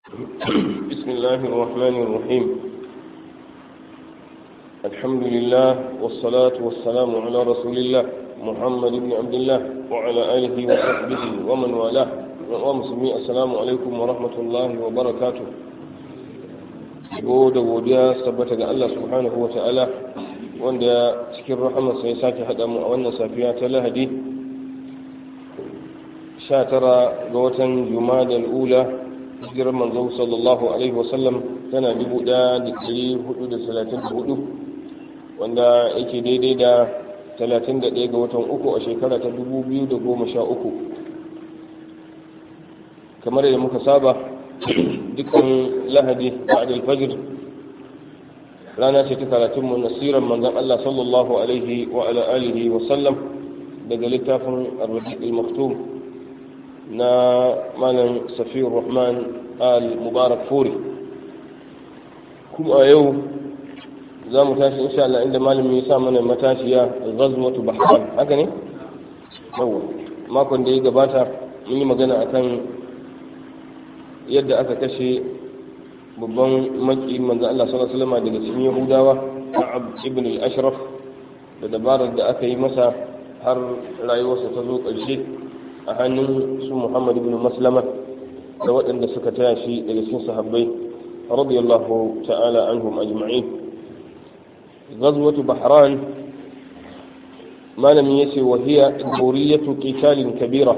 بسم الله الرحمن الرحيم الحمد لله والصلاة والسلام على رسول الله محمد بن عبد الله وعلى آله وصحبه ومن والاه ومسلمين السلام عليكم ورحمة الله وبركاته da godiya tabbata ga Allah subhanahu wa ta'ala wanda cikin rahamarsa ya sake haɗa mu a wannan safiya ta lahadi 19 ga watan jumada al'ula hijirar manzo sallallahu alaihi wasallam tana 1434 wanda yake daidai da 31 ga watan uku a shekara ta 2013 kamar yadda muka saba dukkan lahadi ba'da al-fajr rana ce ta karatun mu nasiran manzon Allah sallallahu alaihi wa ala alihi wa sallam daga littafin ar-rabi' al-maktum na malam safiyur rahman al-mubarak furi kuma a yau za mu tashi insha Allah inda malami ya sa mana matashiya ghazwatu bahran haka ne yawa makon da ya gabata mun yi magana akan yadda aka kashe babban maki manzo Allah sallallahu alaihi wasallam daga cikin Yahudawa Ka'ab ibn al-Ashraf da dabarar da aka yi masa har rayuwarsa ta zo ƙarshe a hannun su Muhammad ibn Maslama da waɗanda suka taya shi daga cikin sahabbai radiyallahu ta'ala anhum ajma'in ghazwatu bahran malamin yace wa hiya dawriyatu qitalin kabira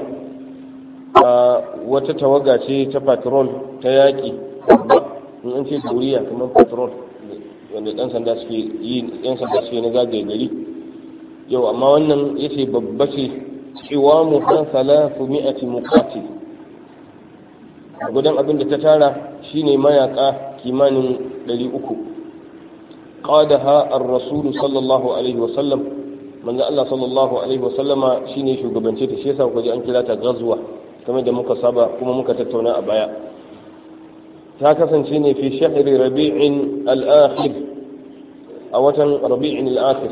wata tawaga ce ta patrol ta yaƙi in an ce doriya kamar patrol wanda ɗan sanda suke yi ɗan sanda suke na zagaye gari yau amma wannan ya ce babba ce cewa mu kan salatu mi'ati muqati gudan abin da ta tara shine mayaka kimanin ɗari uku qadaha ar-rasulu sallallahu alaihi wa sallam manzo Allah sallallahu alaihi wa sallama shine shugabance ta shi yasa kuka ji an kira ta ghazwa kamar da muka saba kuma muka tattauna a baya ta kasance ne fi shahri rabi'in al-akhir a watan rabi'in al-akhir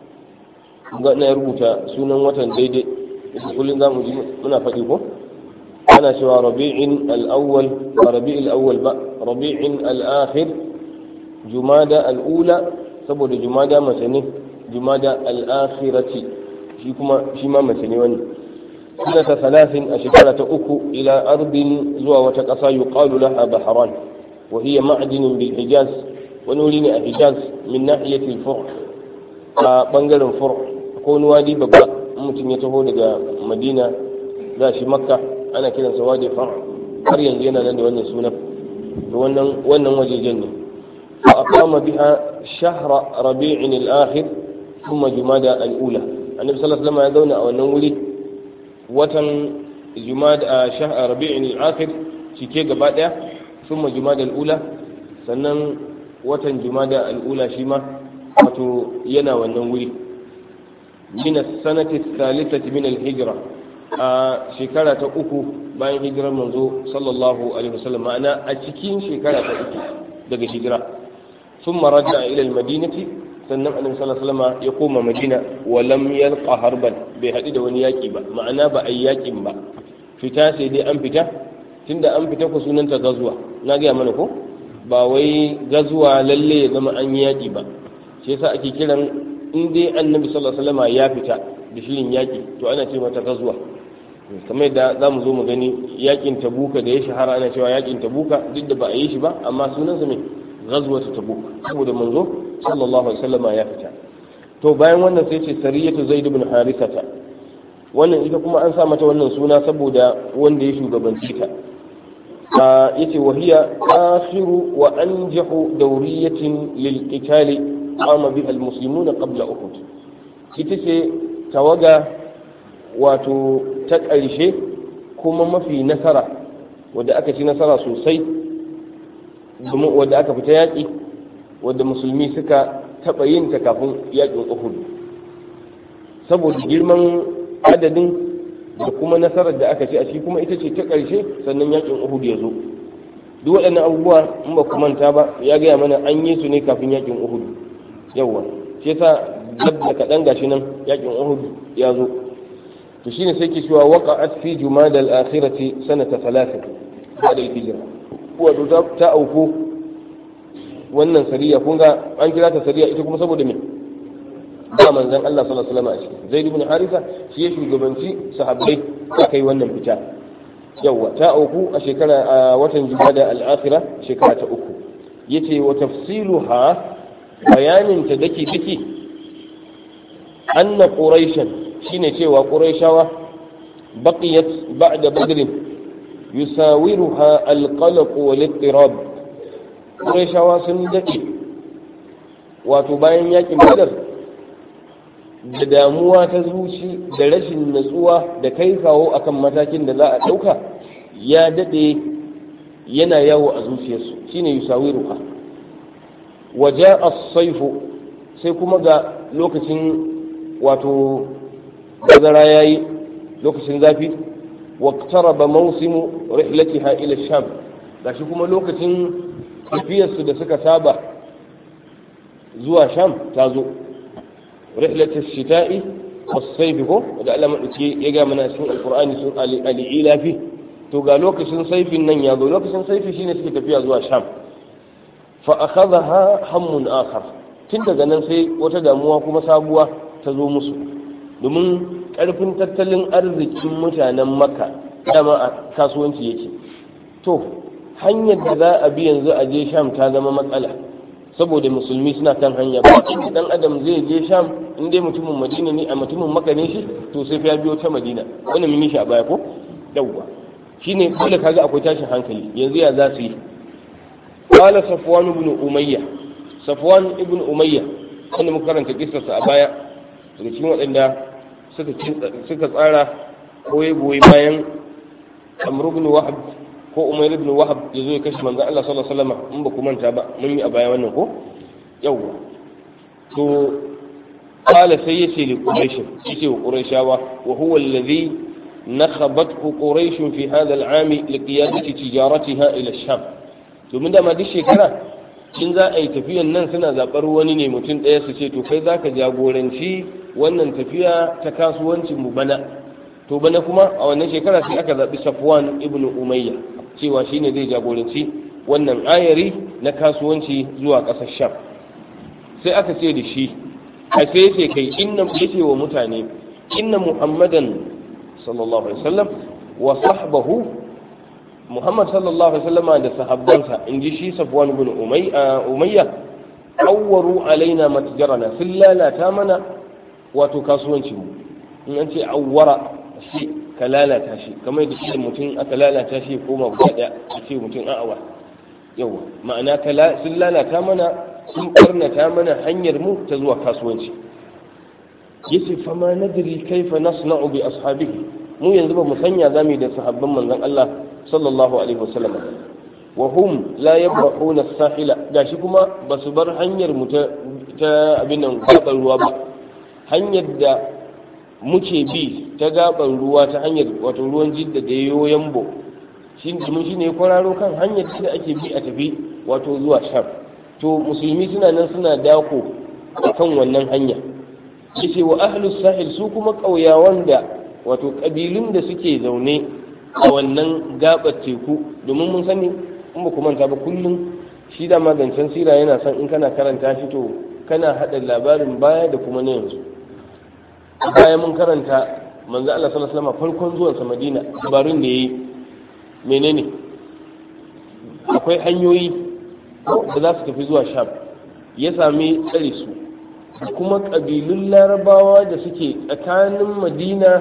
ga na rubuta sunan watan daidai kullum za mu ji muna faɗi ko ana cewa rabi'in al-awwal ba rabi'il awwal ba rabi'in al-akhir jumada al-ula saboda jumada mace ne jumada al-akhirati shi kuma shi ma mace ne wani سنة ثلاث أشكالة أكو إلى أرض زوى وتقصى يقال لها بحران وهي معدن بالحجاز ونولين الحجاز من ناحية الفرع بنجل الفرع كون وادي ببا ممكن يتهو لغا مدينة ذا مكة أنا كده سوادي فرع har yanzu yana nan da wannan sunan da wannan wannan wajejen ne fa aqama biha shahra rabi'in al-akhir thumma jumada al-ula annabi sallallahu alaihi wasallam ya zauna a wannan wuri watan jumada a rabi'in al-akhir cike gaba daya thumma jumada al-ula sannan watan jumada al-ula shi ma wato yana wannan wuri min as-sanati ath-thalithati min al-hijra a shekara ta uku bayan hijirar manzo sallallahu alaihi wasallam ma'ana a cikin shekara ta uku daga hijira thumma raja'a ila al-madinati sannan annabi sallallahu alaihi wasallam ya koma madina wa lam yalqa harban bai haɗu da wani yaƙi ba ma'ana ba a yi yaƙin ba fita sai dai an fita tunda an fita ku sunanta gazuwa na gaya mana ko ba wai gazuwa lalle ya zama an yi yaƙi ba shi yasa ake kiran in dai annabi sallallahu alaihi wasallam ya fita da shirin yaƙi to ana ce mata gazuwa kamar yadda za mu zo mu gani yaƙin tabuka da ya shahara ana cewa yaƙin tabuka duk da ba a yi shi ba amma sunansa mai gazuwa ta tabuk saboda manzo sallallahu alaihi wasallam ya fita to bayan wannan sai ce sariyatu zaid ibn harithata wannan ita kuma an sa mata wannan suna saboda wanda ya shugabanci ta yace wa hiya akhiru wa anjahu dawriyatin lil qitali qama biha al muslimuna qabla uhud ita ce tawaga wato ta ƙarshe kuma mafi nasara wadda aka ci nasara sosai wadda aka fita yaƙi wadda musulmi suka taɓa yin ta kafin yaƙin uhud saboda girman adadin da kuma nasarar da aka ce a shi kuma ita ce ta ƙarshe sannan yaƙin uhud ya zo duk waɗannan abubuwa in ba ku manta ba ya gaya mana an yi su ne kafin yaƙin uhud yawwa shi yasa dab da kaɗan gashi nan yaƙin uhud ya zo to shine sai ke cewa waqa'at fi jumada al-akhirati sanata 3 ba'da al-hijra wato ta auku wannan sariya kun ga an kira ta sariya ita kuma saboda me ba manzon Allah sallallahu alaihi wasallam a ciki zaid ibn harisa shi ya shugabanci sahabbai aka yi wannan fita yawa ta auku a shekara a watan jumada al-akhirah shekara ta uku yace wa tafsiluha bayanin ta dake dake anna quraishan shine cewa quraishawa baqiyat ba'da badr yusawiruha al-qalq wal-ittirab quraishawa sun dake wato bayan yakin badar da damuwa ta zuci da rashin natsuwa da kai kawo akan matakin da za a ɗauka ya daɗe yana yawo a zuciyarsu shine yusawiruha waje as-saifu sai kuma ga lokacin wato bazara yayi lokacin zafi waqtaraba mawsimu rihlatiha ila sham gashi kuma lokacin tafiyarsu da suka saba zuwa sham ta zo rihlatu shita'i was-sayfi ko da Allah madauki ya ga mana cikin alqur'ani sun al-ilafi to ga lokacin saifin nan ya zo lokacin saifi shine suke tafiya zuwa sham fa akhadha hammun akhar tun daga nan sai wata damuwa kuma sabuwa ta zo musu domin karfin tattalin arzikin mutanen makka dama a kasuwanci yake to hanyar da za a bi yanzu a je sham ta zama matsala saboda musulmi suna kan hanya ba dan adam zai je sham in dai mutumin madina ne a mutumin makka ne shi to sai ya biyo ta madina wannan mun yi shi a baya ko yawwa shine dole kaga akwai tashin hankali yanzu ya za su yi qala safwan ibn umayya safwan ibn umayya wanda muka karanta kissarsa a baya daga cikin waɗanda suka suka tsara koyi goyi bayan amr ibn wahab ko umayr ibn wahab ya zo ya kashe manzon Allah sallallahu alaihi wasallam in ba ku manta ba mun yi a baya wannan ko yawwa to qala sai yace li quraish yace wa quraishawa wa huwa alladhi نخبته قريش في هذا العام لقيادة تجارتها إلى الشام domin dama duk shekara in za a yi tafiyan nan suna zaɓar wani ne mutum ɗaya su ce to kai za ka jagoranci wannan tafiya ta kasuwancin mu bana to bana kuma a wannan shekara sai aka zaɓi safwan ibn umayya cewa shine zai jagoranci wannan ayari na kasuwanci zuwa ƙasar sham sai aka ce da shi a sai ce kai inna yace wa mutane inna muhammadan sallallahu alaihi wasallam wa sahbahu Muhammad sallallahu alaihi wasallama da sahabbansa in ji shi Safwan ibn Umayya awwaru alaina matjarana sun lalata mana wato kasuwanci mu in an ce awwara shi ka lalata shi kamar da shi mutum aka lalata shi koma guda daya a ce mutum a'awa yawa ma'ana sun lalata mana sun karnata mana hanyar mu ta zuwa kasuwanci yace fa ma nadri kaifa nasna'u bi ashabihi mu yanzu ba mu sanya zamu da sahabban manzon Allah sallallahu alaihi wasallam wa hum la yabrahuna as-sahila gashi kuma ba su bar hanyar mu ta ta abin nan gaban ruwa ba hanyar da muke bi ta gaban ruwa ta hanyar wato ruwan jidda da yayo yambo shi mun shine kwararo kan hanyar da ake bi a tafi wato zuwa sham to musulmi suna nan suna dako kan wannan hanya yace wa ahlus sahil su kuma ƙauyawan da wato ƙabilun da suke zaune a wannan gabar teku domin mun sani in ba ku manta ba kullum shi da magancen sira yana son in kana karanta shi to kana haɗa labarin baya da kuma na yanzu baya mun karanta manzo Allah sallallahu alaihi wasallam farkon zuwan sa Madina dabarun da yayi menene akwai hanyoyi da za su tafi zuwa Sham ya sami tsare su kuma ƙabilun larabawa da suke tsakanin madina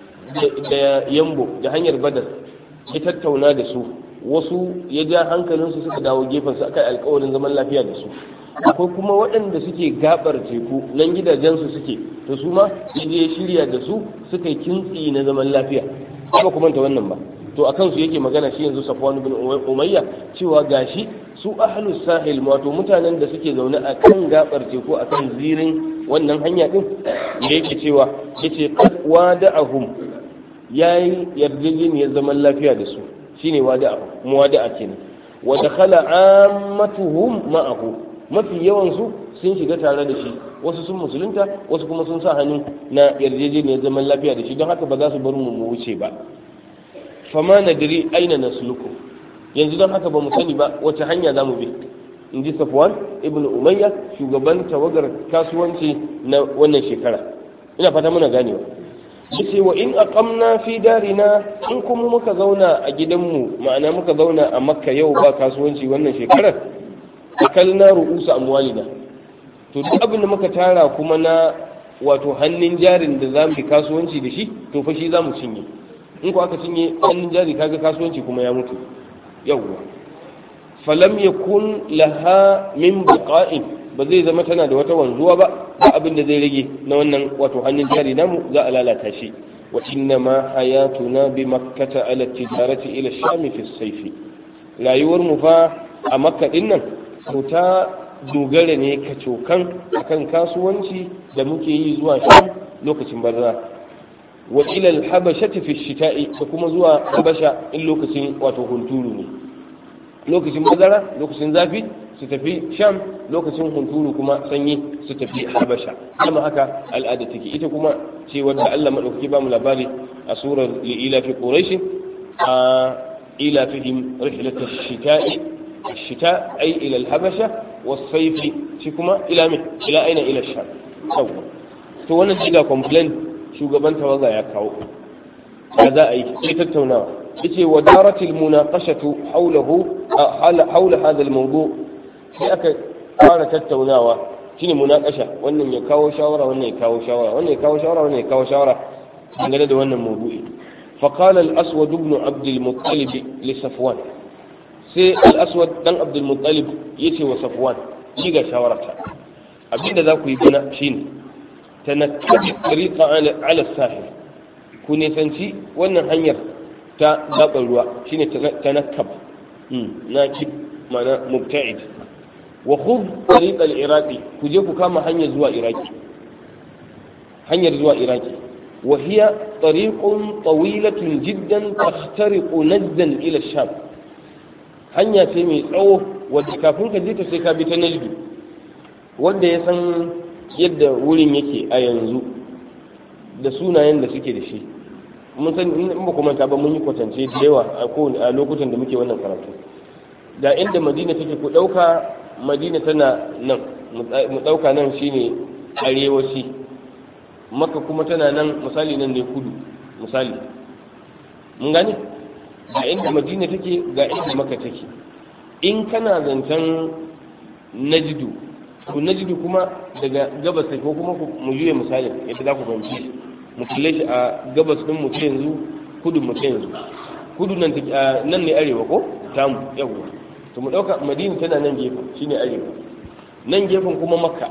da yambo da hanyar badar ya tattauna da su wasu ya ja hankalinsu suka dawo gefensu aka yi alkawarin zaman lafiya da su akwai kuma waɗanda suke gabar teku nan gidajensu suke to su ma ya je shirya da su suka yi kintsi na zaman lafiya ba kuma ta wannan ba to a kansu yake magana shi yanzu safwan bin umayya cewa gashi su ahlus sahil wato mutanen da suke zaune a kan gabar teku a kan zirin wannan hanya din da yake cewa yace qad wada'ahum yayi yarjejeniyar zaman lafiya da su shine wada'a muwada'a kenan wa dakhala ammatuhum ma'ahu mafi yawan su sun shiga tare da shi wasu sun musulunta wasu kuma sun sa hannu na yarjejeniyar zaman lafiya da shi don haka ba za su bar mu mu wuce ba fama nadiri aina nasluku yanzu don haka ba mu sani ba wace hanya za mu bi in ji safwan ibn umayya shugaban tawagar kasuwanci na wannan shekara ina fata muna ganewa yace wa in aqamna fi darina in kuma muka zauna a gidanmu ma'ana muka zauna a makka yau ba kasuwanci wannan shekarar akalna ru'usa amwalina to duk abin da muka tara kuma na wato hannun jarin da za mu yi kasuwanci da shi to fa shi za mu cinye in ko aka cinye hannun jari kaga kasuwanci kuma ya mutu yawwa falam yakun laha min baqa'in ba zai zama tana da wata wanzuwa ba ba abin da zai rage na wannan wato hannun jari namu za a lalata shi wa inna ma hayatuna bi makkata ala tijarati ila shami fi sayfi rayuwar mu fa a makka din nan to ta dogara ne kacokan akan kasuwanci da muke yi zuwa sham lokacin barza wa ila al-habashati fi shita'i da kuma zuwa habasha in lokacin wato hunturu ne lokacin bazara lokacin zafi su tafi sham lokacin hunturu kuma sanyi su tafi habasha kuma haka al'ada take ita kuma ce wadda Allah madaukaki ba mu labari a surar li'ila fi quraish a ila fihim rihlat ash-shita'i ash-shita' ay ila al-habasha was-sayf shi kuma ila min ila aina ila sham to wannan diga complain shugaban tawaga ya kawo ya za a yi sai tattaunawa yace wa daratil munaqashatu hawlahu hawla hadha al-mawdu' sai aka fara tattaunawa shine munakasha wannan ya kawo shawara wannan ya kawo shawara wannan ya kawo shawara wannan ya kawo shawara dangane da wannan mawdu'i fa qala al-aswad ibn abd al-muttalib li safwan sai al-aswad dan abd al-muttalib yace wa safwan shi ga shawararta abinda za ku yi bana shine tanattabi tariqa ala sahil ku nisanci wannan hanyar ta gaban ruwa shine tanakkab na kib ma'ana mubta'id wa khudh tariq al-iraqi ku je ku kama hanyar zuwa iraki hanyar zuwa iraki wa hiya tariqun tawilatun jiddan tahtariqu najdan ila sham hanya ce mai tsawo wadda kafin ka je ta sai ka bi ta najdu wanda ya san yadda wurin yake a yanzu da sunayen da suke da shi mun san in ba kuma ta ba mun yi kwatance da yawa a lokutan da muke wannan karatu da inda madina take ku ɗauka madina tana nan mu ɗauka nan shine arewaci maka kuma tana nan misali nan ne kudu misali mun gane ga inda madina take ga inda maka take in kana zancen najidu to najidu kuma daga gabas ko kuma mu juye misalin yadda za ku fahimci mu kalle shi a gabas din mu yanzu kudu mu yanzu kudu nan nan ne arewa ko tamu yawa to mu dauka madina tana nan gefen shine arewa nan gefen kuma makka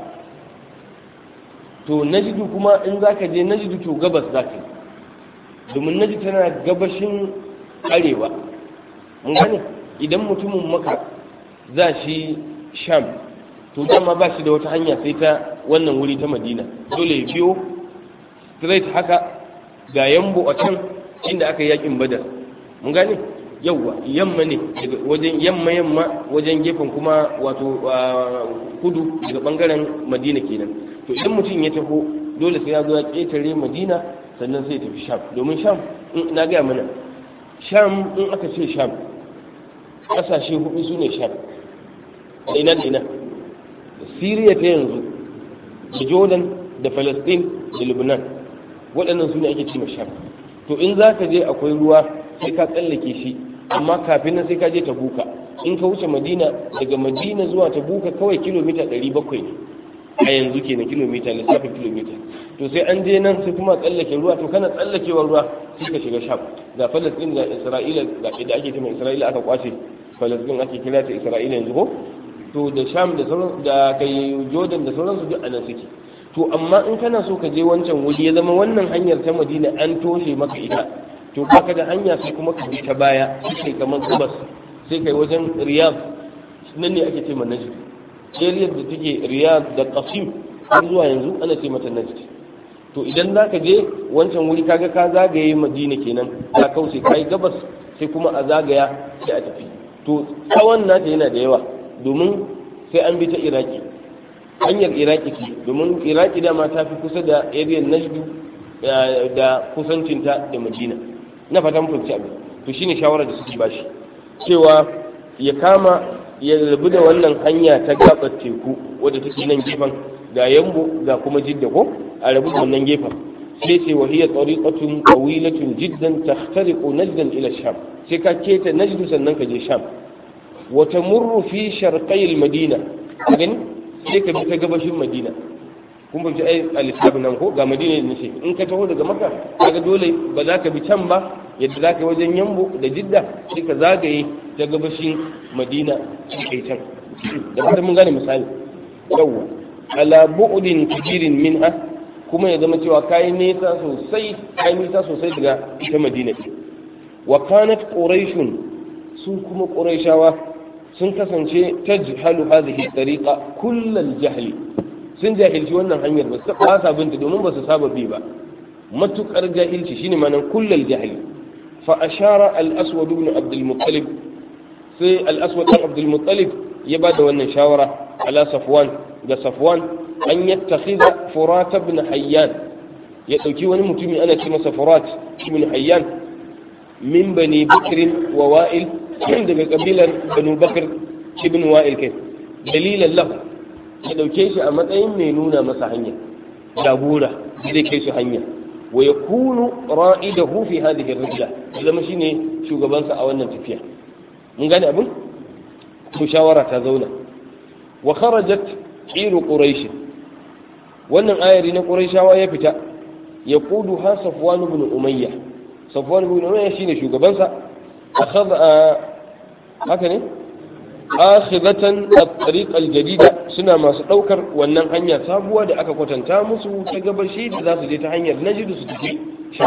to najidu kuma in zaka je najidu to gabas zaka yi domin najidu tana gabashin arewa mun gane idan mutumin maka za shi sham to dama ba shi da wata hanya sai ta wannan wuri ta madina dole ya biyo straight haka ga yambo a can inda aka yi yakin badar mun gane yawwa yamma ne wajen yamma yamma wajen gefen kuma wato kudu daga bangaren madina kenan to idan mutum ya taho dole sai ya zo ya ketare madina sannan sai ya tafi sham domin sham in na gaya mana sham in aka ce sham kasashe hudu su ne sham da ina da ina da siriya ta yanzu da jordan da palestine da lebanon waɗannan su ne ake ce sham to in za ka je akwai ruwa sai ka tsallake shi amma kafin nan sai ka je tabuka in ka wuce madina daga madina zuwa tabuka kawai kilomita 700 ne a yanzu kenan kilomita lissafin kilomita to sai an je nan sai kuma tsallake ruwa to kana tsallakewar ruwa sai ka shiga sham ga falastin da isra'ila ga da ake cewa isra'ila aka kwace falastin ake kira ta isra'ila yanzu ko to da sham da sauran da kai jordan da sauransu duk anan suke to amma in kana so ka je wancan wuri ya zama wannan hanyar ta madina an toshe maka ita to baka da hanya sai kuma ka bi ta baya sai kamar gabas sai kai wajen riyadh nan ne ake ce ma najd area da take riyadh da qasim har zuwa yanzu ana ce mata najd to idan za ka je wancan wuri kaga ka zagaye madina kenan ka kauce kai gabas sai kuma a zagaya sai a tafi to tsawon nata yana da yawa domin sai an bi ta iraki hanyar iraki ce domin iraki dama ta fi kusa da area najdu da kusancinta da madina na fatan fahimci abin to shine shawarar da suke bashi cewa ya kama ya rabu da wannan hanya ta gabar teku wadda take nan gefen ga yambo ga kuma jidda ko a rabu da wannan gefen sai ce wa hiya tariqatun tawilatun jiddan tahtariqu najdan ila sham sai ka keta najdu sannan ka je sham wa tamurru fi sharqai madina gani sai ka bi ta gabashin madina kun fahimci ai al nan ko ga madina ne ce in ka taho daga maka kaga dole ba za ka bi can ba yadda za ka yi wajen yambo da jidda sai ka zagaye ta gabashin madina sai kai can da fata mun gane misali yawwa ala bu'din kabirin minha kuma ya zama cewa kayi nisa sosai kayi nisa sosai daga ita madina wa kanat quraishun su kuma quraishawa sun kasance tajhalu hadhihi tariqa kullal jahli sun jahilci wannan hanyar ba su ba sa binta domin ba su saba bi ba matukar jahilci shine manan kullal jahli fa ashara al aswad ibn abd al muttalib sai al aswad ibn abd al muttalib ya bada wannan shawara ala safwan ga safwan an yattakhidha furat ibn hayyan ya dauki wani mutumi ana ce masa furat ibn hayyan min bani bakr wa wa'il daga kabilar banu bakr ibn wa'il kai dalilan lahu ya dauke shi a matsayin mai nuna masa hanya jagora zai kai su hanya wa yakunu ra'idahu fi hadhihi ar-rijla zama shine shugabansa a wannan tafiya mun gane abin to shawara ta zauna wa kharajat iru quraish wannan ayari na quraishawa ya fita ya kudu ha safwan ibn umayya safwan ibn umayya shine shugabansa akhadha haka ne akhidatan at-tariq al-jadida suna masu daukar wannan hanya sabuwa da aka kwatanta musu ta gabashi da za su je ta hanyar najidu su tafi sha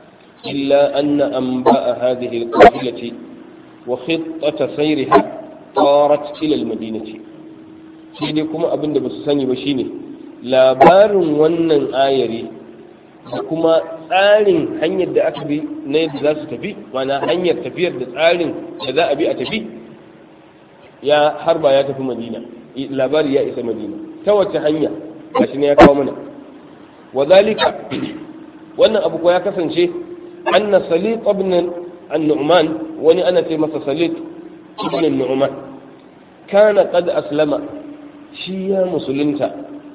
illa anna anba'a hadhihi al-qabilati wa khittata sayriha tarat ila al-madinati shi dai kuma abin da ba su sani ba shine labarin wannan ayari da kuma tsarin hanyar da aka bi na yadda za su tafi mana hanyar tafiyar da tsarin da za a bi a tafi ya harba ya tafi madina labari ya isa madina ta wace hanya gashi ne ya kawo mana wa zalika wannan abu ko ya kasance anna salit ibn an-nu'man wani ana ce masa salit ibn an-nu'man kana qad aslama shi ya musulunta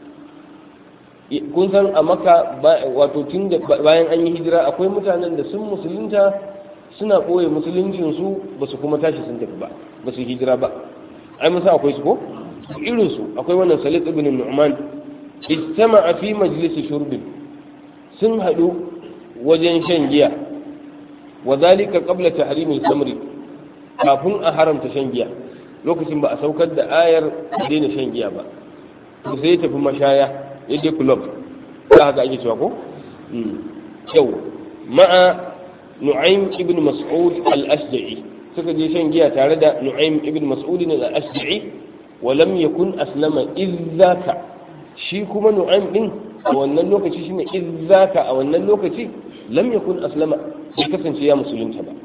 kun san a maka wato tun da bayan an yi hijira akwai mutanen da sun musulunta suna ɓoye musuluncinsu ba su kuma tashi sun tafi ba ba su hijira ba ai musa akwai su ko irin su akwai wannan salit ibn nu'man istama'a fi majlisi shurbin sun haɗu wajen shan giya wa zalika qabla tahrimil samri kafin a haramta shan giya lokacin ba a saukar da ayar daina shan giya ba to sai ya tafi mashaya ya je club za haka ake cewa ko yau ma'a nu'aym ibn mas'ud al-ashja'i suka je shan giya tare da nu'aym ibn mas'ud al-ashja'i wa lam yakun aslama izzaka shi kuma nu'aym din a wannan lokaci shine izzaka a wannan lokaci lam yakun aslama bai kasance ya musulunta ba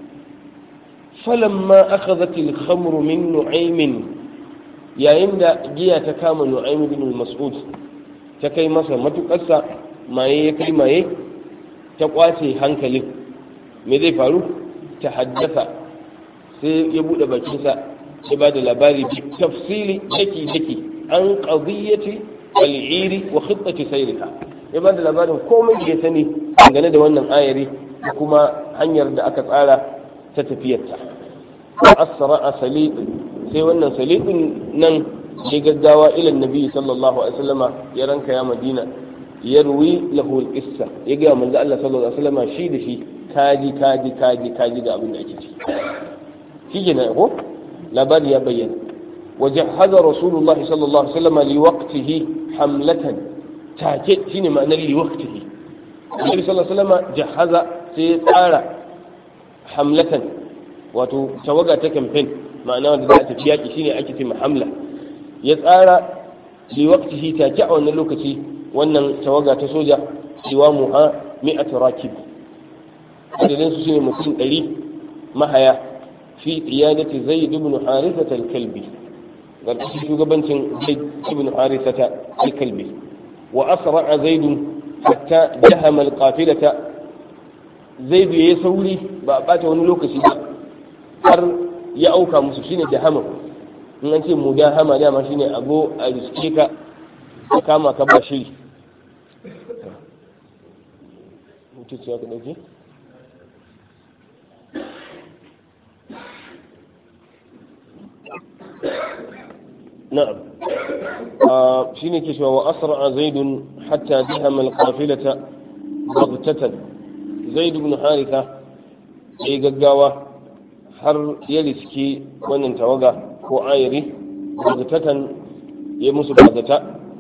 فلما أخذت الخمر من نعيم يا إن جيا تكام نعيم بن المسعود تكي مسا ما تقصى ما يكي ما ي تقواتي هنكلي ماذا فارو تحدث sai ya buɗe bakinsa ya ba da labari bi tafsili daki daki an qadiyyati al'iri wa khittati sayriha ya ba da labarin komai da ya sani dangane da wannan ayari da kuma hanyar da aka tsara ta tafiyarta asra a salid sai wannan salidin nan ya gaggawa ilan nabi sallallahu alaihi wasallama ya ranka ya madina ya ruwi lahu qissa ya ga manzo Allah sallallahu alaihi wasallama shi da shi kaji kaji kaji kaji ga abin da ake ciki shi ne ko labari ya bayyana وجهز رسول الله صلى الله عليه وسلم لوقته حملة تاكيد شنو معنى لوقته النبي صلى الله عليه وسلم جهز سيطارة hamlatan wato tawaga ta kamfen ma'ana wanda za a tafi yaƙi shine ake ce hamla ya tsara li waqtihi take a wannan lokaci wannan tawaga ta soja siwa muha mi'at rakib adadin su shine mutum ɗari mahaya fi qiyadati zaid ibn harithah al-kalbi garkashin shugabancin zaid ibn harithah al-kalbi wa asra'a zaid hatta jahama al-qafilata zai biye sauri ba a bata wani lokaci ba har ya auka musu shine dahama in an ce mudahama dama shine abu a riske ka ka kama ka ba shiri mutuciya ka dauke نعم آه شيني كشوا وأسرع زيد حتى دهم القافلة بغتة زيد بن حارثة أي ققاوة har ya riski wannan tawaga ko ayari bagtatan ya musu bagata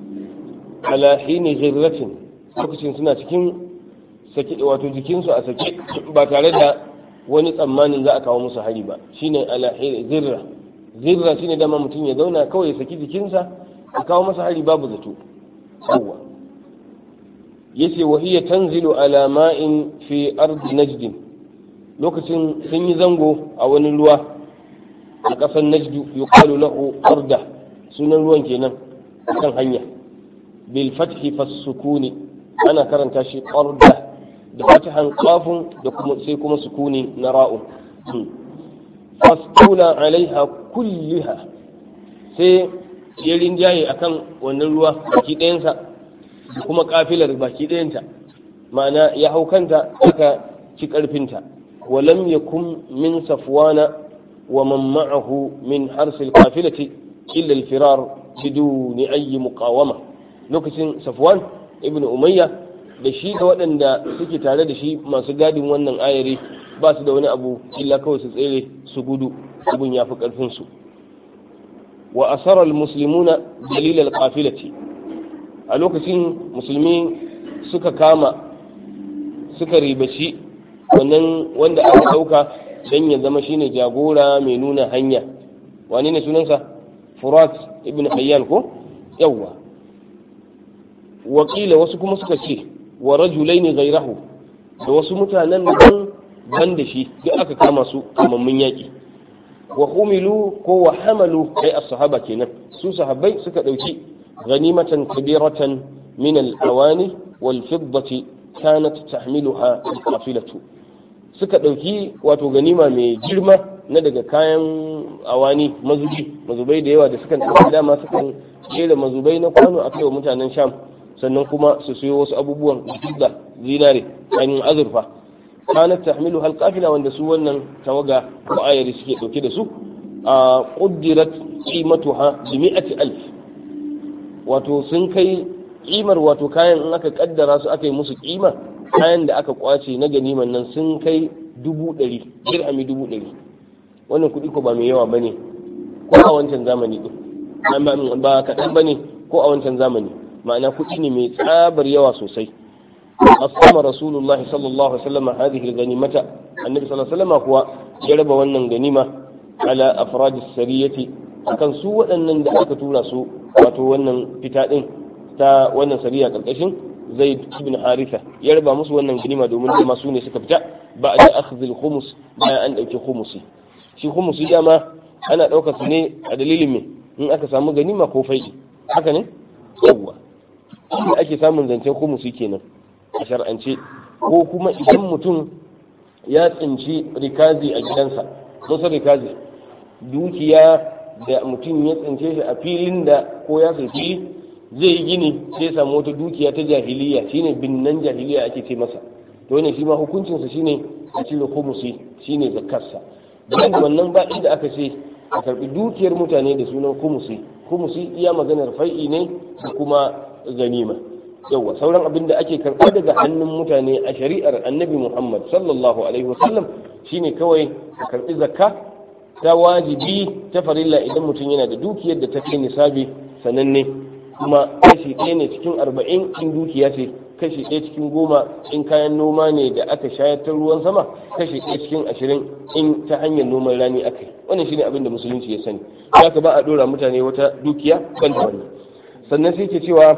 ala hini ghirratin lokacin suna cikin sake wato jikinsu a sake ba tare da wani tsammanin za a kawo musu hari ba shine ala hini zirra zirra shine dama mutum ya zauna kawai ya saki jikinsa a kawo masa hari babu zato yawa yace wa hiya tanzilu ala ma'in fi ardi najd lokacin sun yi zango a wani ruwa a ƙasar najdu yuqalu lahu arda sunan ruwan kenan kan hanya bil fathi fas sukuni ana karanta shi arda da fatahan qafun da kuma sai kuma sukuni na ra'un fastaula alaiha kulliha sai ya rinjaye akan wannan ruwa baki ɗayansa da kuma kafilar baki ɗayanta ma'ana ya hau kanta aka ci ƙarfinta walam yakun min safwana wa man ma'ahu min harsil qafilati illa al-firar biduni ayyi muqawama lokacin safwan ibnu umayya da shi da waɗanda suke tare da shi masu gadin wannan ayari ba su da wani abu illa kawai su tsere su gudu abun ya fi ƙarfinsu wa asarar musulmuna dalilal qafilati a lokacin musulmi suka kama suka ribaci wannan wanda aka ɗauka don ya zama shine jagora mai nuna hanya wani ne sunansa furat ibn hayyan ko yawwa wakila wasu kuma suka ce wa rajulaini gairahu da wasu mutanen nan ban da shi duk aka kama su kamammin yaƙi wa humilu ko wa hamalu ai as-sahaba kenan su sahabbai suka dauki ghanimatan kabiratan min al-awani wal fiddati kanat tahmiluha al-qafilatu suka dauki wato ganima mai girma na daga kayan awani mazubi mazubai da yawa da suka dauki dama sukan kera mazubai na kwano a kai wa mutanen sham sannan kuma su siyo wasu abubuwan da zinare ainihin azurfa kanat tahmilu hal qafila wanda su wannan tawaga ko ayari suke dauke da su a quddirat qimatuha bi mi'ati alf wato sun kai kimar wato kayan in aka kaddara su aka yi musu kima kayan da aka kwace na ganiman nan sun kai dubu ɗari dirhami dubu ɗari wannan kuɗi ko ba mai yawa bane ko a wancan zamani din ba kaɗan bane ko a wancan zamani ma'ana kuɗi ne mai tsabar yawa sosai قسم رسول الله صلى الله عليه وسلم هذه الغنيمة النبي صلى الله عليه وسلم هو جرب ونن غنيمة على أفراد السرية akan su waɗannan da aka tura su wato wannan fita ɗin ta wannan sariya ƙarƙashin zaid ibn haritha ya raba musu wannan ganima domin dama su ne suka fita ba da akhdhil khumus bayan an ɗauki khumusi shi khumusi dama ana ɗaukar su ne a dalilin me in aka samu ganima ko fai'i haka ne yawwa ake samun zancen khumusi kenan a shar'ance ko kuma idan mutum ya tsinci rikazi a gidansa musa rikazi dukiya da mutum ya tsince shi a filin da ko ya fili zai yi gini sai ya samu wata dukiya ta jahiliya shine binnan jahiliya ake ce masa to ne shi ma hukuncinsa shine a cire kumusi shine zakarsa bayan wannan ba inda aka ce a karbi dukiyar mutane da sunan kumusi kumusi iya maganar fai'i ne da kuma ganima yawa sauran abin da ake karɓa daga hannun mutane a shari'ar annabi muhammad sallallahu alaihi wasallam shine kawai a karɓi zakka ta wajibi ta farilla idan mutum yana da dukiyar da ta kai nisabi sananne kuma kashi ɗaya ne cikin arba'in in dukiya ce kashi ɗaya cikin goma in kayan noma ne da aka shayar ta ruwan sama kashi ɗaya cikin ashirin in ta hanyar noman rani aka yi wannan shine abin da musulunci ya sani haka ba a ɗora mutane wata dukiya ban da wani sannan sai ke cewa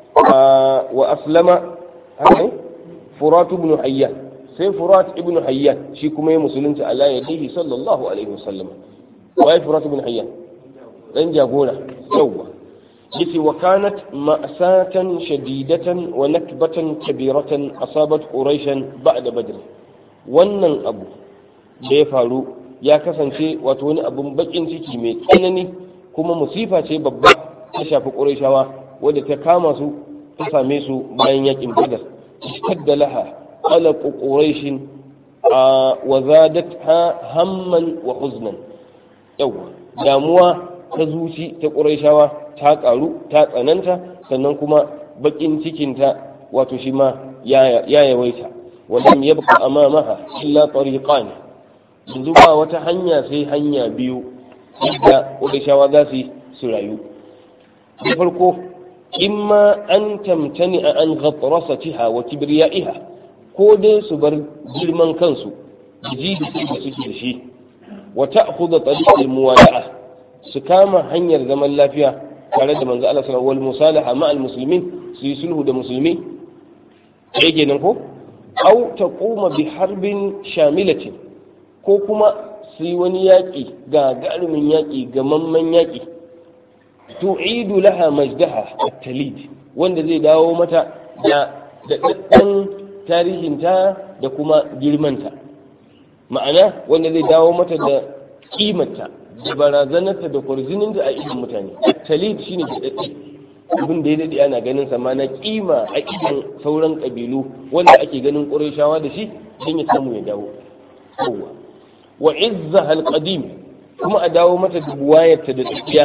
wa aslama haka furat ibn hayyan sai furat ibn hayyan shi kuma ya musulunci ala yadihi sallallahu alaihi wasallam wai furat ibn hayyan dan jagora yawa yace wa kanat ma'satan shadidatan wa nakbatan kabiratan asabat quraishan ba'da badr wannan abu da ya faru ya kasance wato wani abun bakin ciki mai tsanani kuma musifa ce babba ta shafi qurayshawa wadda ta kama su ta same su bayan yakin badar ishtadda laha qalaq quraish wa zadatha hamman wa huznan yawa damuwa ta zuci ta qurayshawa ta karu ta tsananta sannan kuma bakin cikinta wato shi ma ya yawaita ولم يبق أمامها إلا طريقان yanzu ba wata hanya sai hanya biyu da ƙudashawa za su su rayu da farko imma an tamtani a an ghatrasatiha wa kibriya'iha ko dai su bar girman kansu ji da su da suke da shi wa ta'khudha tariqal muwada'a su kama hanyar zaman lafiya tare da manzo Allah sallallahu alaihi musalaha ma'al muslimin su yi sulhu da musulmi yake nan ko aw taquma bi harbin shamilatin ko kuma su yi wani yaƙi ga garumin yaƙi ga mamman yaƙi tu'idu laha majdaha at-talid wanda zai dawo mata da daɗaɗɗen tarihinta da kuma girmanta ma'ana wanda zai dawo mata da kimarta da barazanarta da kwarzininta a idon mutane at-talid shine daɗaɗɗe abin da ya daɗe ana ganin sa ma na kima a idon sauran ƙabilu wanda ake ganin ƙurashawa da shi don ya samu ya dawo wa izzaha alqadim kuma a dawo mata da buwayarta da tsakiya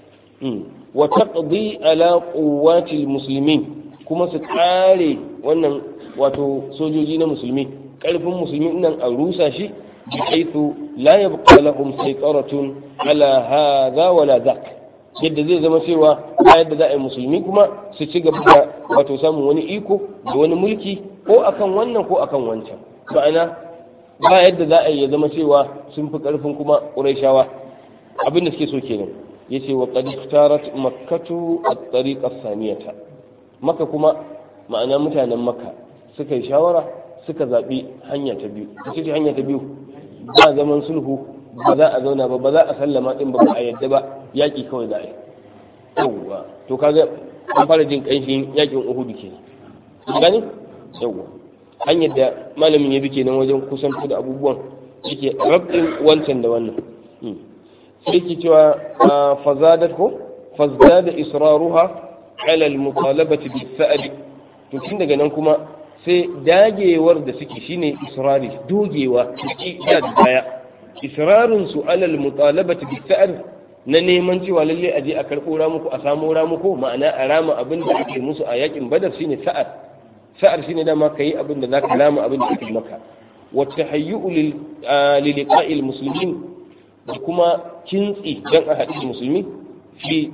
wa taqdi ala quwwati almuslimin kuma su kare wannan wato sojoji na musulmi karfin musulmi nan a rusa shi bi haythu la yabqa lahum saytaratun ala hadha wala dhak yadda zai zama cewa ba yadda za a yi musulmi kuma su ci gaba da wato samun wani iko da wani mulki ko akan wannan ko akan wancan ma'ana ba yadda za a yi ya zama cewa sun fi ƙarfin kuma ƙuraishawa abin da suke so kenan ya ce wa qad iftarat makkatu at-tariq as-saniyata maka kuma ma'ana mutanen makka suka yi shawara suka zaɓi hanya ta biyu ita ce hanya ta biyu ba zaman sulhu ba za a zauna ba ba za a sallama din ba a yadda ba yaƙi kawai za a yi yawwa to kaga an fara jin ƙanshin yaƙin uhudu kenan gani yawwa hanyar da malamin ya bi kenan wajen kusanto da abubuwan yake rabin wancan da wannan sai ke cewa fazadat ko fazada israruha ala almutalabati bis sa'd to tun daga nan kuma sai dagewar da suke shine israri dogewa ciki da baya israrun su ala almutalabati bis sa'd na neman cewa lalle aje a karɓo ramuku a samo ramuku ma'ana a rama abin da ake musu a yakin badar shine sa'ad sa'ar shine dama ka yi abin da za ka lama abin da ake maka wata hayyu'u liliqa'il muslimin da kuma kintsi dan a haɗu musulmi fi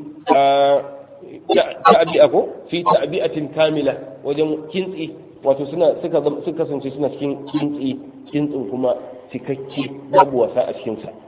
ta'abi'a ko fi ta'abi'atin kamila wajen kintsi wato suna suka suka kasance suna cikin kintsi kintsin kuma cikakke babu wasa a cikin sa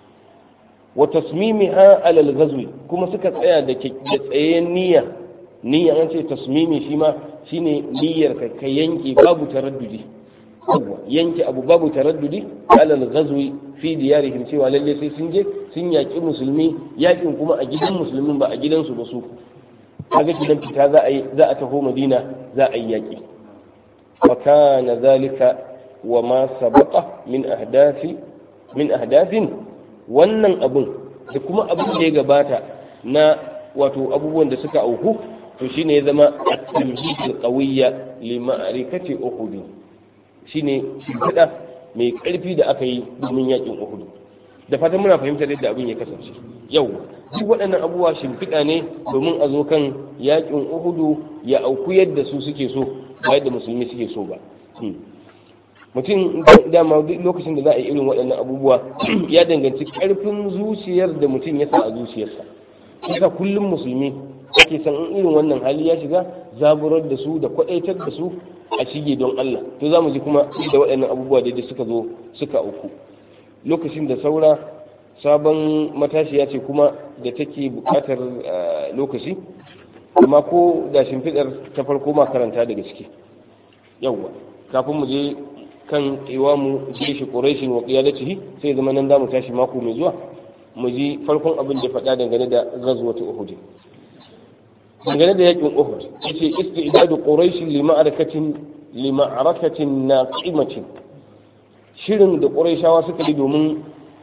wa tasmimiha alal ghazwi kuma suka tsaya da tsayen niyya niyya an ce tasmimi shi ma shine niyyar ka ka yanke babu taraddudi yanke abu babu taraddudi alal ghazwi fi diyarihim cewa lalle sai sun je sun yaki musulmi yakin kuma a gidan musulmin ba a gidansu ba su kaga gidan fita za a yi za a taho madina za a yi yaki wa kana zalika wa ma sabaqa min ahdafi min ahdafin wannan abun da kuma abin da ya gabata na wato abubuwan da suka auku to shine ya zama at-tamhid al-qawiyya li ma'rifati uhud shine shimfiɗa mai ƙarfi da aka yi domin yakin uhud da fatan muna fahimtar yadda abin ya kasance yau duk waɗannan abubuwa shimfiɗa ne domin a zo kan yakin uhud ya auku yadda su suke so ba yadda musulmi suke so ba mutum dama duk lokacin da za a yi irin waɗannan abubuwa ya danganci ƙarfin zuciyar da mutum ya sa a zuciyarsa yasa kullum musulmi ake san in irin wannan hali ya shiga zaburar da su da kwaɗaitar da su a shige don Allah to za mu ji kuma da waɗannan abubuwa da suka zo suka uku lokacin da saura sabon matashiya ce kuma da take buƙatar lokaci amma ko da shimfiɗar ta farko ma karanta daga ciki yawwa kafin mu je kan iwamu jeshi quraishin wa qiyadatihi sai zama nan zamu tashi mako mai zuwa mu ji farkon abin da faɗa dangane da ghazwatu uhud dangane da yakin uhud yace istidadu quraish li ma'arakatin li ma'arakatin naqimatin shirin da quraishawa suka yi domin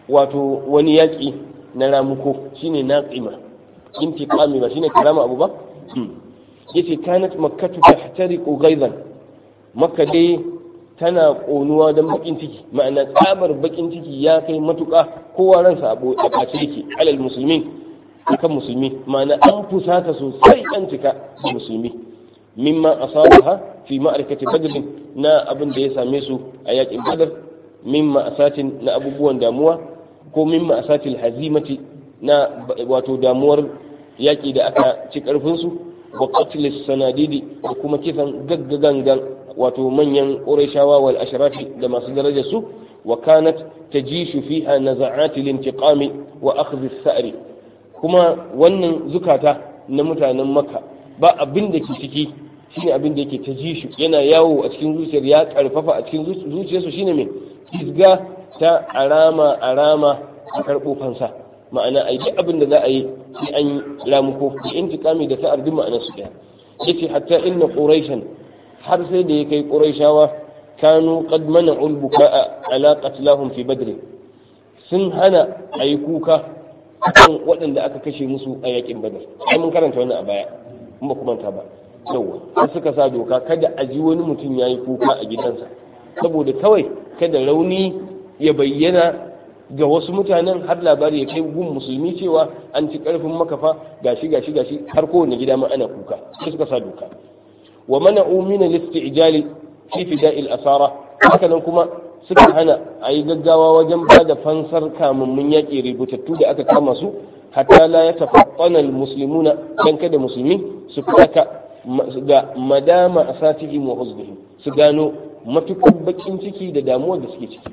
wato wani yaƙi na ramuko shine naqima intiqami ba shine karama abu ba yace kanat makkatu tahtariqu ghaidan makka dai tana ƙonuwa don bakin ciki ma'ana tsabar bakin ciki ya kai matuƙa kowa ransa a ɓace yake alal musulmi akan musulmi ma'ana an fusata sosai an cika da musulmi mimma asabaha fi ma'arikati badr na abin da ya same su a yakin badar mimma asatin na abubuwan damuwa ko mimma asatil hazimati na wato damuwar yaki da aka ci karfin su wa qatlis sanadidi da kuma kisan gaggagangan wato manyan ƙurashawa wal ashrafi da masu darajar su wa kanat tajishu fiha naza'ati lintiqami wa akhdh as-sa'ri kuma wannan zukata na mutanen makka ba abin da ke ciki shine abin da yake tajishu yana yawo a cikin zuciyar ya karfafa a cikin zuciyarsu shine mai kisga ta arama arama a karɓo fansa ma'ana a yi abin da za a yi sai an yi ramuko da intiqami da sa'ar duk ma'anar su ɗaya yace hatta inna quraishan har sai da ya kai ƙurayshawa kanu qad mana'u al-buka'a ala qatlahum fi badr sun hana a yi kuka kan waɗanda aka kashe musu a yakin badar sai mun karanta wannan a baya in ba kuma ta ba yawa har suka sa doka kada a ji wani mutum ya yi kuka a gidansa saboda kawai kada rauni ya bayyana ga wasu mutanen har labari ya kai gun musulmi cewa an ci karfin makafa gashi gashi gashi har kowane gida ma ana kuka sai suka sa doka wa mana'u min al-isti'jal fi fida'il asara hakanan kuma suka hana a yi gaggawa wajen ba da fansar kamammun yaƙi rubutattu da aka kama su hatta la ya tafaqqana al-muslimuna dan kada musulmi su faka da madama asatihim wa huznihim su gano matukar bakin ciki da damuwar da suke ciki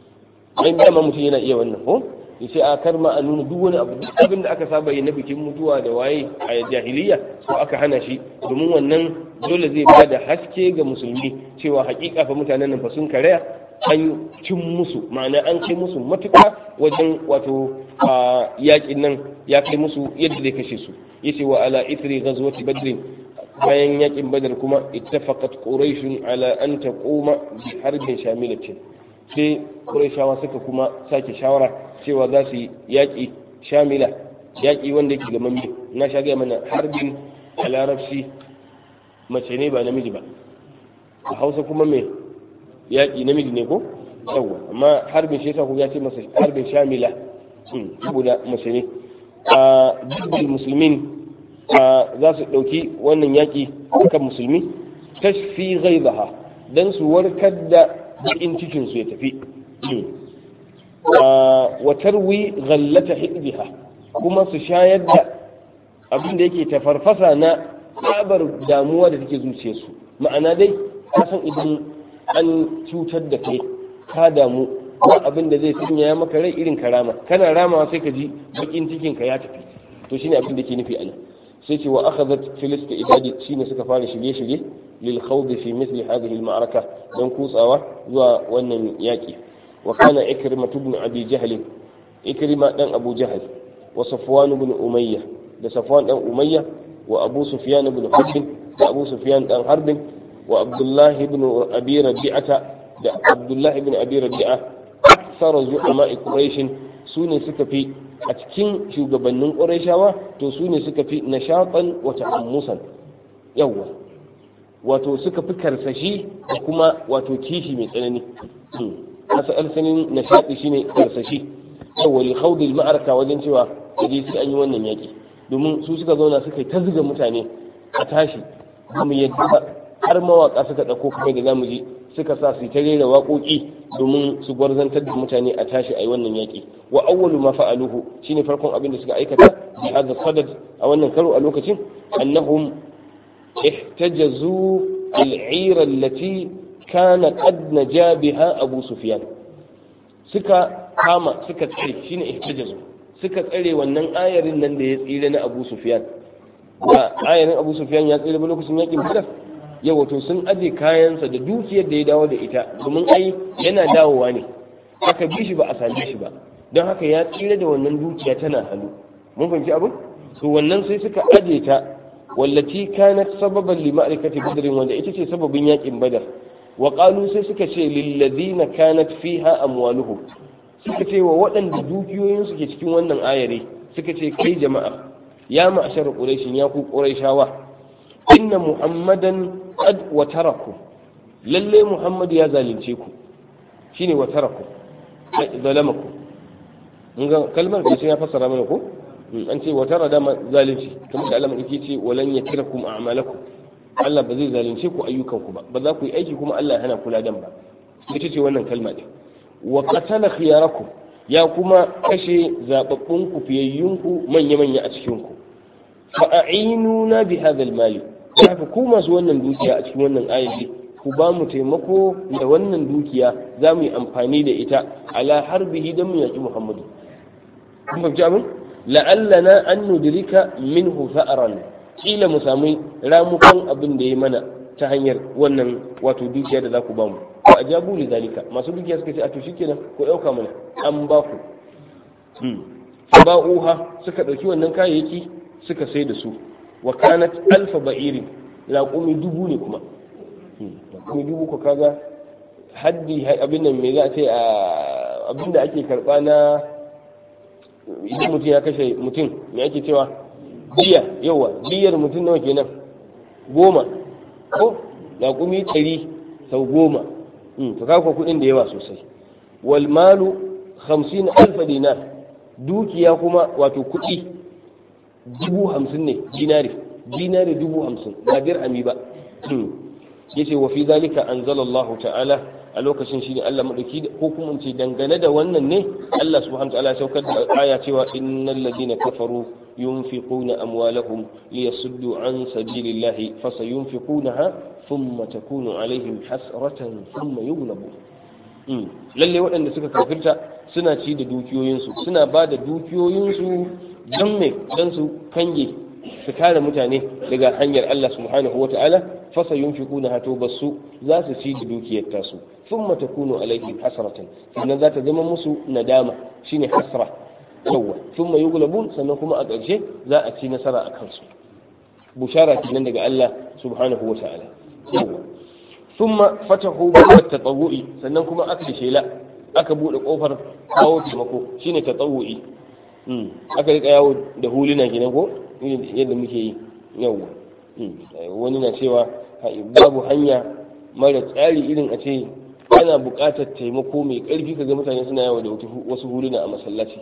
ai dama mutum yana iya wannan ko ya ce a kar ma a nuna duk wani abu duk abin da aka saba yi na bikin mutuwa da waye a jahiliya ko aka hana shi domin wannan dole zai ba da haske ga musulmi cewa hakika fa mutanen nan fa sun karaya an cin musu ma'ana an kai musu matuƙa wajen wato yaƙin nan ya kai musu yadda zai kashe su yace wa ala ithri ghazwati badr bayan yaƙin badar kuma ittafaqat quraish ala an taquma bi harbin shamilatin sai qurayshawa suka kuma sake shawara cewa za su yi yaƙi shamila yaƙi wanda yake ga mamme na sha gaya mana harbin a larabci mace ne ba namiji ba a hausa kuma mai yaƙi namiji ne ko yawwa amma harbin shi yasa ku ya ce masa harbin shamila saboda mace ne a dukkan musulmin za su ɗauki wannan yaƙi kan musulmi tashfi ghaibaha dan su warkar da bakin cikin su ya tafi wa tarwi ghallata hidbiha kuma su shayar da abin da yake tafarfasa na tsabar damuwa da take zuciyarsu ma'ana dai kasan idan an cutar da kai ka damu ba abin da zai sanya maka rai irin karama kana ramawa sai ka ji bakin cikin ka ya tafi to shine abin da ke nufi ana sai ce wa akhadhat filista idadi shine suka fara shirye-shirye lil khawd fi mithli hadhihi al ma'araka dan kutsawa zuwa wannan yaki wa kana ikrimah ibn abi jahl ikrima dan abu jahl wa safwan ibn umayyah da safwan dan umayyah wa abu sufyan ibn harb da abu sufyan dan harb wa abdullah ibn abi rabi'ata da abdullah ibn abi rabi'a aksar zu'ama quraish sune suka fi a cikin shugabannin qurayshawa to sune suka fi nashatan wa ta'ammusan yawa wato suka fi karsashi da kuma wato kishi mai tsanani asal sanin nashati shine karsashi yawa li khawd al ma'araka wajen cewa kaje sai an yi wannan yaki domin su suka zauna suka yi ta zuga mutane a tashi kuma yadda har mawaka suka dauko kuma da zamu ji suka sa su ta rera waƙoƙi domin su gwarzantar da mutane a tashi a yi wannan yaƙi wa awwalu ma fa'aluhu shine farkon abin da suka aikata bi hadha sadad a wannan karo a lokacin annahum ihtajazu al-'ira allati kana qad naja biha abu sufyan suka kama suka tsare shine ihtajazu suka tsare wannan ayarin nan da ya tsire na abu sufyan ba ayarin abu sufyan ya tsire ba lokacin yaƙin badar yau wato sun aje kayansa da dukiyar da ya dawo da ita domin ai yana dawowa ne aka bi shi ba a same shi ba don haka ya tsira da wannan dukiya tana hannu mun fahimci abin to wannan sai suka aje ta wallati kanat sababan li ma'rifati badrin wanda ita ce sababin yakin badar wa qalu sai suka ce lil ladina kanat fiha amwaluhum suka ce wa waɗanda dukiyoyin su ke cikin wannan ayare suka ce kai jama'a ya ma'ashar quraishin ya ku quraishawa inna muhammadan qad watarakum lalle muhammad ya zalunce ku shine watarakum zalamakum mun ga kalmar da ya fassara mana ko an ce watara da zalunci kamar da Allah madauki ce walan yakirakum a'malakum Allah ba zai zalunce ku ayyukanku ba ba za ku yi aiki kuma Allah ya hana kula dan ba ita ce wannan kalma din wa qatala khiyarakum ya kuma kashe zababbun ku fiyayyun ku manya manya a cikin ku fa a'inuna bi hadha al-mal haka ku masu wannan dukiya a cikin wannan ayati ku ba mu taimako da wannan dukiya za mu yi amfani da ita ala harbihi dan mu yaki Muhammadu kun fahimci abin la'allana an nudrika minhu fa'ran kila mu sami ramukan abin da ya mana ta hanyar wannan wato dukiya da za ku bamu ko a jabu li zalika masu dukiya suka ce a to shikenan ko dauka mana an ba ku ba'uha suka dauki wannan kayayyaki suka sai da su wa kanat alfa ba'irin raƙumi dubu ne kuma raƙumi dubu ko kaga haddi abin nan me za a ce abin da ake karɓa na idan mutum ya kashe mutum me ake cewa biya yawa biyar mutum nawa kenan goma ko laƙumi ɗari sau goma to kafa kuɗin da yawa sosai wal malu hamsin alfa dinar dukiya kuma wato kuɗi dubu hamsin ne dinari dinari dubu hamsin ba dirhami ba yace wa fi zalika anzalallahu ta'ala a lokacin shine Allah madauki ko kuma ce dangane da wannan ne Allah subhanahu wa ta'ala saukar da aya cewa innal ladina kafaru yunfiquna amwalahum liyasuddu an sabilillahi fasayunfiqunaha thumma takunu alaihim hasratan thumma yughlabu lalle waɗanda suka kafirta suna ci da dukiyoyinsu suna ba da dukiyoyinsu don me don su kange su kare mutane daga hanyar Allah subhanahu wa ta'ala fasa yunfiquna hato basu za su ci da dukiyar tasu thumma takunu alaihim hasratan sannan za ta zama musu nadama shine hasra yawa thumma yughlabun sannan kuma a ƙarshe za a ci nasara a kansu bushara kenan daga Allah subhanahu wa ta'ala yawa thumma fatahu bab tatawu'i sannan kuma aka shela aka bude kofar kawo taimako shine tatawu'i aka rika yawo da huluna kenan ko yadda muke yi yawa wani na cewa babu hanya mara tsari irin a ce ana buƙatar taimako mai ƙarfi kaga mutane suna yawo da wasu huluna a masallaci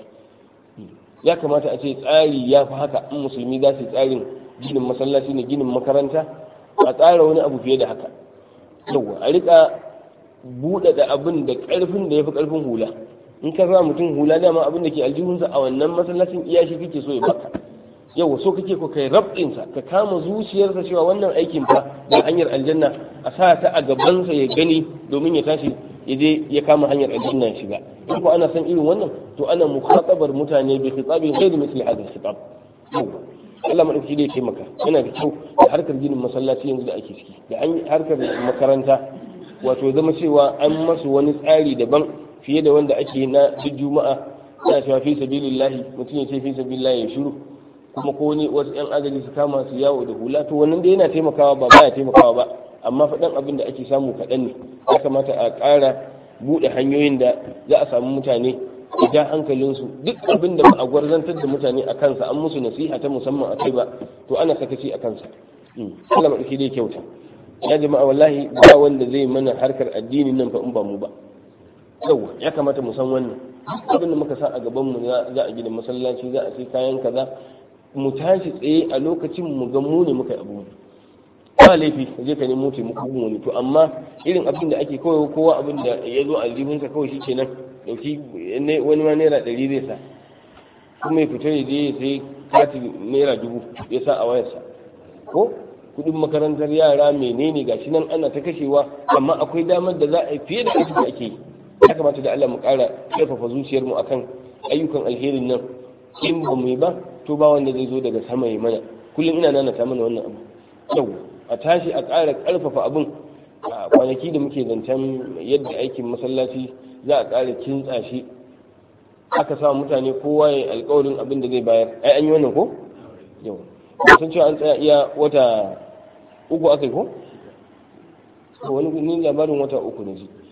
ya kamata a ce tsari ya fi haka in musulmi za su yi tsarin ginin masallaci ne ginin makaranta a tsara wani abu fiye da haka yawa a rika buɗaɗa abin da ƙarfin da ya fi ƙarfin hula in ka sa mutum hula dama abin da ke aljihunsa a wannan masallacin iya shi kake so ya baka yawa so kake ko kai rabɗinsa ka kama zuciyarsa cewa wannan aikin fa da hanyar aljanna a sa ta a gabansa ya gani domin ya tashi ya je ya kama hanyar aljanna ya shiga in ko ana san irin wannan to ana mukhatabar mutane bi khitabin ghairi misli hadha khitab yawa Allah madauki dai taimaka yana da kyau da harkar ginin masallaci yanzu da ake ciki da harkar makaranta wato zama cewa an masu wani tsari daban fiye da wanda ake na duk juma'a ana cewa fi sabilillahi mutum ya ce fi sabilillahi ya shiru kuma ko wani wasu yan agaji su kama su yawo da hula to wannan da yana taimakawa ba baya taimakawa ba amma faɗan abin da ake samu kaɗan ne ya kamata a ƙara buɗe hanyoyin da za a samu mutane da ja hankalinsu duk abin da ba a gwarzantar da mutane a kansa an musu nasiha ta musamman a kai ba to ana sakaci a kansa Allah maɗauki dai kyauta ya jama'a wallahi ba wanda zai mana harkar addinin nan fa in ba mu ba yawa ya kamata mu san wannan abin da muka sa a gaban mu za a gina masallaci za a sai kayan kaza mu tashi tsaye a lokacin mu ga mu ne muka yi abu ba laifi ka je ka nemo taimako gun wani to amma irin abin da ake kawai kowa abin da ya zo a aljihunsa kawai shi kenan dauki wani ma naira ɗari zai sa kuma ya fita ya je ya sai kati naira dubu ya sa a wayarsa ko kudin makarantar yara menene gashi nan ana ta kashewa amma akwai damar da za a yi fiye da abin da ake yi ya kamata da Allah mu ƙara ƙarfafa zuciyarmu akan ayyukan alherin nan in ba mu yi ba to ba wanda zai zo daga sama ya mana kullum ina nana ta mana wannan abu yau a tashi a ƙara ƙarfafa abin a kwanaki da muke zancen yadda aikin masallaci za a ƙara kintsa shi aka sa mutane kowa ya alƙawarin abin da zai bayar ai an yi wannan ko yau sun cewa an tsaya iya wata uku aka yi ko wani ni labarin wata uku ne ji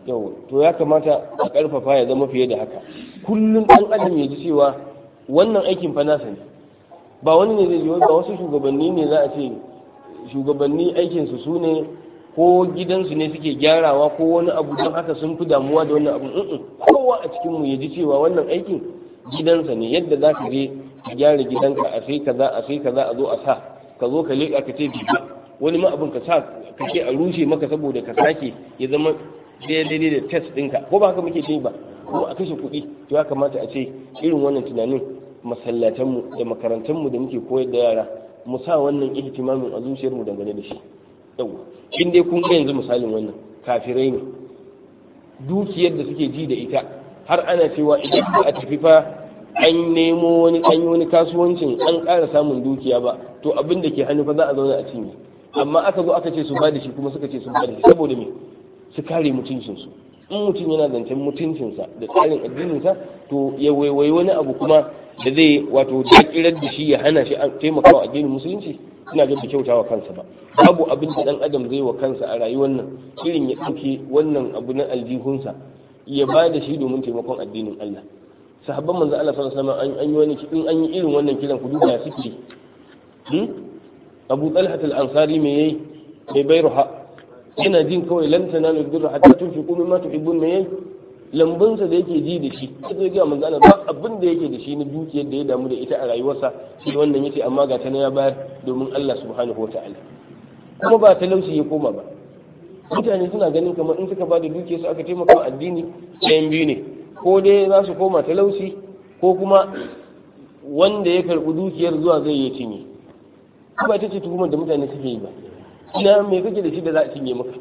yau to ya kamata a karfafa ya zama fiye da haka kullum ɗan adam ya ji cewa wannan aikin fa nasa ne ba wani ne zai ji ba wasu shugabanni ne za a ce shugabanni aikinsu su ne ko gidansu ne suke gyarawa ko wani abu don haka sun fi damuwa da wannan abu kowa a cikinmu ya ji cewa wannan aikin gidansa ne yadda za ka je ka gyara gidanka a sai kaza a sai kaza a zo a sa ka zo ka leƙa ka ce biba wani ma abin ka sa ka ce a rushe maka saboda ka sake ya zama daidai da test ɗinka ko ba haka muke ce ba ko a kashe kuɗi to ya kamata a ce irin wannan tunanin masallatanmu da makarantunmu da muke koyar da yara mu sa wannan ihtimamin a zuciyarmu dangane da shi yau in dai kun ga yanzu misalin wannan kafirai ne dukiyar da suke ji da ita har ana cewa idan ba a tafi fa an nemo wani an yi wani kasuwancin an ƙara samun dukiya ba to abin da ke hannu fa za a zauna a cinye amma aka zo aka ce su ba da shi kuma suka ce su ba da shi saboda me su kare mutuncinsu in mutum yana zancen mutuncinsa da tsarin addininsa to ya waiwai wani abu kuma da zai wato dakirar da shi ya hana shi taimakawa addinin musulunci ina ga da kyautawa kansa ba babu abin da dan adam zai wa kansa a rayuwar nan irin ya ɗauke wannan abu na aljihunsa ya ba da shi domin taimakon addinin Allah sahabban manzo Allah sallallahu alaihi wasallam an yi wani in an yi irin wannan kiran ku duba suke hmm? Abu Talha al-Ansari me yayi bai bayruha yana jin kawai lan tanalu birra hatta tunfiqu mimma tuhibbun me yayi lambunsa da yake ji da shi sai ga manzo Allah ba abin da yake da shi na dukiyar da ya damu da ita a rayuwarsa shi wannan yace amma ga ta ya bayar domin Allah subhanahu wataala kuma ba talauci ya koma ba mutane suna ganin kamar in suka ba da dukiyar su aka taimaka addini ɗayan biyu ne ko dai za su koma talauci ko kuma wanda ya karɓi dukiyar zuwa zai yi cinye ba ita ce tuhumar da mutane suke yi ba ina me kake da shi da za a cinye maka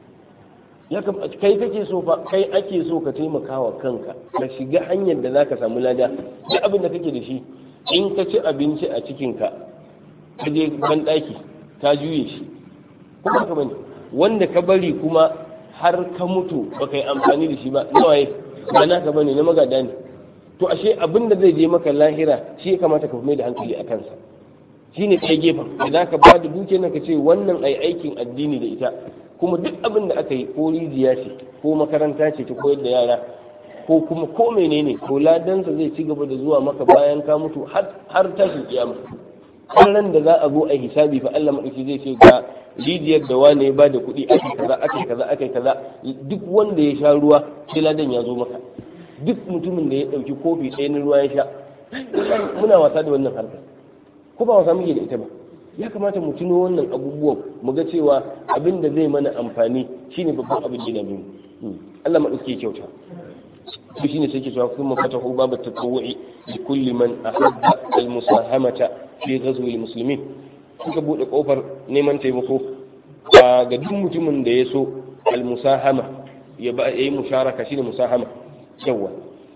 ya kai kake so fa kai ake so ka taimaka wa kanka ka shiga hanyar da zaka samu lada duk abin da kake da shi in ka ci abinci a cikin ka ka je ban daki ka juye shi kuma ka bane wanda ka bari kuma har ka mutu baka yi amfani da shi ba nawaye ba naka bane na magada ne to ashe abin da zai je maka lahira shi ya kamata ka mai da hankali a kansa shine kai gefen idan ka ba da dukiyar ka ce wannan ai aikin addini da ita kuma duk abin da aka yi ko rijiya ce ko makaranta ce ta koyar da yara ko kuma ko menene ko ladansa zai ci gaba da zuwa maka bayan ka mutu har tashin kiyama ran da za a zo a hisabi fa Allah madauki zai ce ga rijiyar da wane ya bada kuɗi ake kaza ake kaza ake kaza duk wanda ya sha ruwa sai ladan ya zo maka duk mutumin da ya ɗauki kofi ɗaya na ruwa ya sha muna wasa da wannan harkar ko ba wasa muke da ita ba ya kamata mu tuno wannan abubuwan mu ga cewa abin da zai mana amfani shine babban abin da mu Allah madauke kyauta to shine sai ke cewa kuma fatahu babu tatawu'i li kulli man ahabba al musahamata fi ghazwi al muslimin suka bude kofar neman taimako ga duk mutumin da ya so al musahama ya ba yayi musharaka shine musahama yawa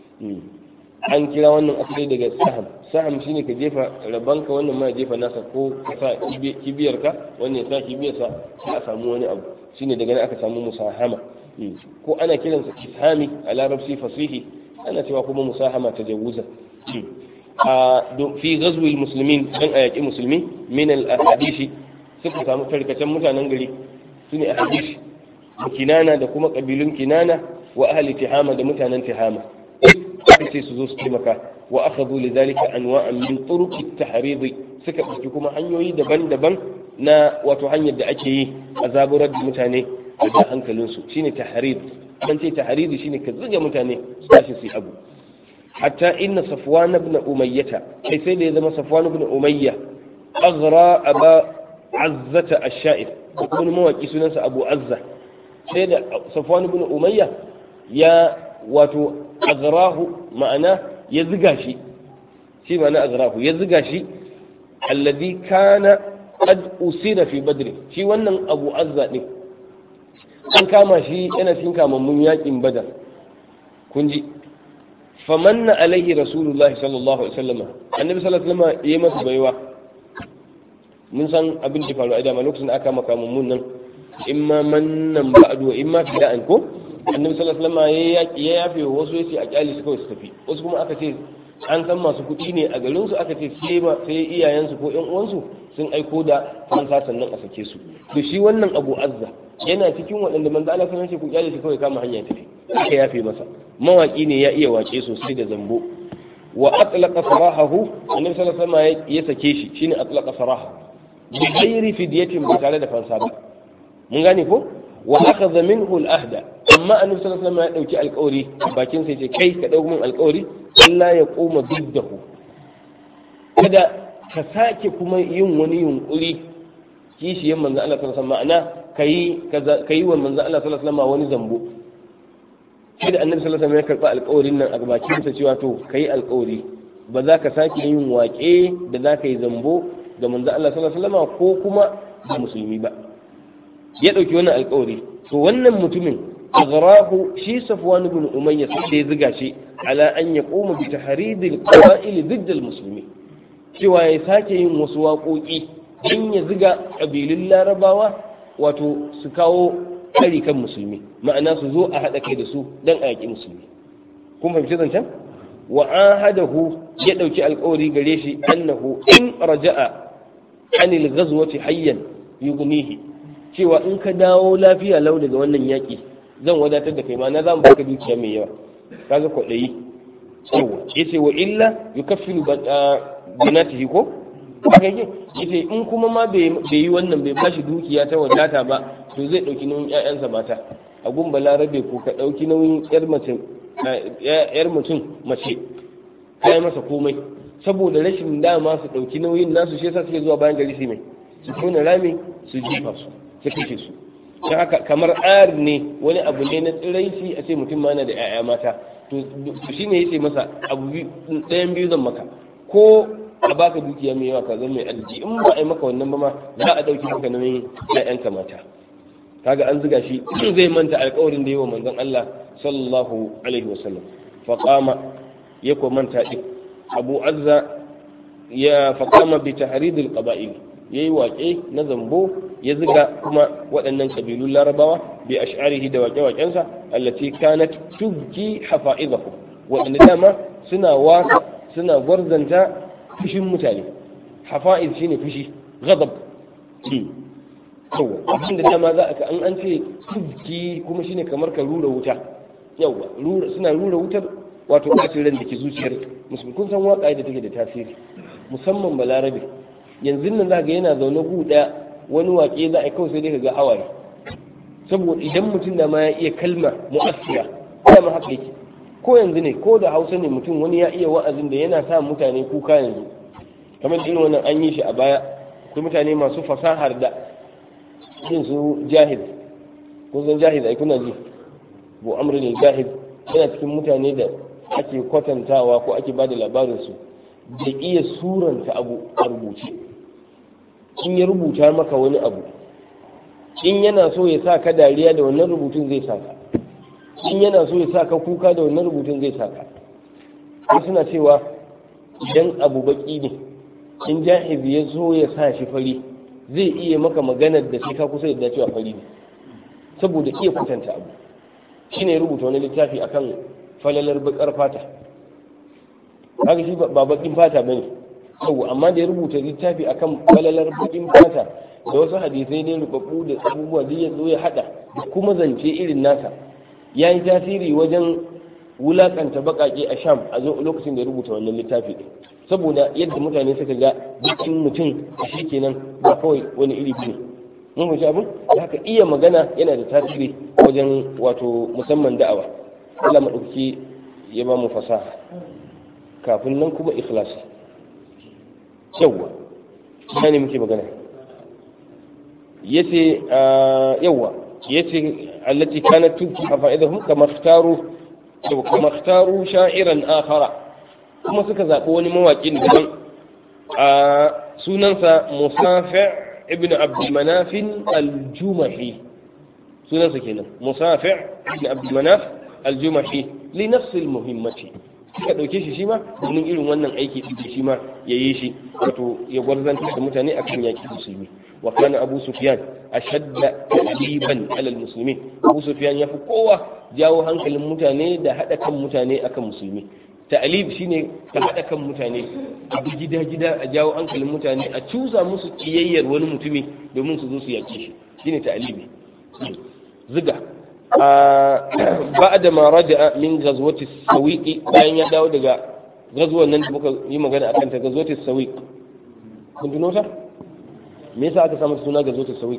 an kira wannan asali daga saham saham shine ka jefa rabanka wannan ma jefa nasa ko ka sa kibiyarka wannan ya sa kibiyarsa sai a samu wani abu shine daga nan aka samu musahama ko ana kiransa ishami a larabci fasihi ana cewa kuma musahama ta jawuza a fi ghazwi muslimin dan a yaƙi musulmi min al ahadisi suka samu tarkacen mutanen gari sune ahadisi kinana da kuma kabilun kinana wa ahli tihama da mutanen tihama sai su zo su taimaka wa akhadhu lidhalika anwa'an min turuq at-tahrid suka ɗauki kuma hanyoyi daban-daban na wato hanyar da ake yi a zaburar da mutane a da hankalin su shine tahrid an ce tahrid shine ka zuga mutane su tashi su abu hatta inna safwan ibn umayyah kai sai da ya zama safwan ibn umayya aghra aba azzata ash-sha'ir wani mawaki sunansa abu azza sai da safwan ibn umayya ya wato aghrahu ma'ana ya ziga shi shi ma'ana aghrahu ya ziga shi alladhi kana qad usira fi badr shi wannan abu azza din an kama shi yana cikin kamammun yakin badar kun ji famanna alaihi rasulullahi sallallahu alaihi wasallam annabi sallallahu alaihi wasallam yayi masa baiwa mun san abin da faru a dama lokacin da aka kama kamammun nan imma mannan ba'du wa imma fida'an ko annabi sallallahu alaihi wasallam ya yafe wasu yace a kyali su kawai su tafi wasu kuma aka ce an san masu kuɗi ne a garin su aka ce sai ba sai iyayensu ko ƴan uwansu sun aiko da fansa sannan a sake su to shi wannan Abu Azza yana cikin waɗanda manzo Allah sallallahu alaihi wasallam ku kyale shi kawai kama hanya tafi aka yafe masa mawaki ne ya iya wace sosai da zambo wa atlaqa sarahahu annabi sallallahu alaihi wasallam ya sake shi shine atlaqa saraha bi ghairi fidyatin ba tare da fansa ba mun gane ko wa akhadha minhu al-ahda amma annabi sallallahu alaihi wasallam ya dauki alƙawari bakin sai ce kai ka dauki min alƙawari Allah ya koma biddahu kada ka sake kuma yin wani yunkuri kishiyan manzo Allah sallallahu alaihi wasallam ma'ana kai kai wa manzo Allah sallallahu alaihi wasallam wani zambo sai da annabi sallallahu alaihi wasallam ya karba alƙawarin nan a bakin sa cewa to kai alƙawari ba za ka sake yin waƙe da za ka yi zambo ga manzo Allah sallallahu alaihi wasallam ko kuma ga musulmi ba ya dauki wannan alƙawari to wannan mutumin aghrahu shi Safwan ibn Umayya sai da ya ziga shi ala an yaquma bi tahridil qawa'il ضد المسلمين cewa ya sake yin wasu waƙoƙi don ya ziga ƙabilun larabawa wato su kawo kari kan musulmi ma'ana su zo a haɗa kai da su don a yaƙi musulmi kun fahimci zancen wa ahadahu ya ɗauki alƙawari gare shi annahu in raja'a anil ghazwati hayyan yughnihi cewa in ka dawo lafiya lau daga wannan yaƙi zan wadatar da kai ma na za mu baka dukiya mai yawa kaga kwaɗayi yawa yace wa illa yukaffilu banatihi ko haka yake yace in kuma ma bai yi wannan bai bashi dukiya ta wadata ba to zai dauki nauyin ƴaƴansa mata a gun balarabe ko ka dauki nauyin ƴar mace ƴar mutum mace kai masa komai saboda rashin dama su dauki nauyin nasu shi yasa suke zuwa bayan gari su mai su tona rami su jefa su su kashe su don haka kamar ayar ne wani abu ne na tsiraici a ce mutum ma na da ƴaƴa mata to shine yace masa abu ɗayan biyu zan maka ko a baka dukiya mai yawa ka zama mai arziki in ba a yi maka wannan ba ma za a ɗauki maka nauyin ƴaƴanka mata kaga an zuga shi zai manta alƙawarin da yi wa manzon Allah sallallahu alaihi wasallam fa qama ya ko manta din Abu Azza ya fa qama bi tahrid al-qaba'il yayi waƙe na zambo ya zuga kuma waɗannan kabilun larabawa bi ash'arihi da waƙe-waƙensa allati kanat tubki hafa'izahu waɗanda dama suna wasa suna gwarzanta fushin mutane hafa'iz shine fushi ghadab yawa abin da dama za a an an ce tubki kuma shine kamar ka rura wuta yawa suna rura wutar wato bacin ran da ke zuciyar musulmi kun san waƙa da take da tasiri musamman balarabe yanzu nan za ga yana zaune gu ɗaya wani waƙe za a kawai sai dai ka ga hawaye saboda idan mutum da ma ya iya kalma mu'assira dama haka yake ko yanzu ne ko da hausa ne mutum wani ya iya wa'azin da yana sa mutane kuka yanzu kamar irin wannan an yi shi a baya akwai mutane masu fasahar da yin su jahid kun san jahid ai kuna ji bu amri ne jahid yana cikin mutane da ake kwatantawa ko ake bada labarin su da iya suranta abu a rubuce in ya rubuta maka wani abu in yana so ya sa ka dariya da wannan rubutun zai sa ka in yana so ya sa ka kuka da wannan rubutun zai sa ka ko suna cewa idan abu baki ne in jahiz ya so ya sa shi fari zai iya maka maganar da sai ka kusa yadda cewa fari ne saboda iya kwatanta abu shine rubuta wani littafi akan falalar bakar fata haka shi ba bakin fata bane yau amma da ya rubuta littafi akan falalar bakin fata da wasu hadisai ne rubabbu da abubuwa da ya zo ya hada da kuma zance irin nasa ya yi tasiri wajen wulakanta bakake a sham a lokacin da ya rubuta wannan littafi ɗin saboda yadda mutane suka ga bikin mutum a shi kenan ba kawai wani iri ne mun fahimci abin da haka iya magana yana da tasiri wajen wato musamman da'awa Allah maɗauki ya ba mu fasaha kafin nan kuma ikhlasi yawwa ina ne muke magana yace yawwa yace allati kanat tubki faa'idahum kama ikhtaru kama ikhtaru sha'iran akhara kuma suka zaɓi wani mawaƙin daban a sunansa musafi ibn abdulmanafin aljumahi sunansa kenan musafi ibn abdulmanaf aljumahi li nafsil muhimmati suka ɗauke shi shi ma domin irin wannan aiki ɗin shi ma ya yi shi wato ya gwarzanta da mutane akan yaƙi musulmi wa kana abu sufyan ashadda taliban alal muslimin abu sufyan ya fi kowa jawo hankalin mutane da haɗa kan mutane akan musulmi ta'alib shine ka haɗa kan mutane a bi gida gida a jawo hankalin mutane a cusa musu kiyayyar wani mutumi domin su zo su yaƙe shi shine ta'alibi ziga ba'da ma raja'a min ghazwati sawiq bayan ya dawo daga gazuwan nan da muka yi magana akan ta ghazwati sawiq kun tuno ta me yasa aka samu suna ghazwati sawiq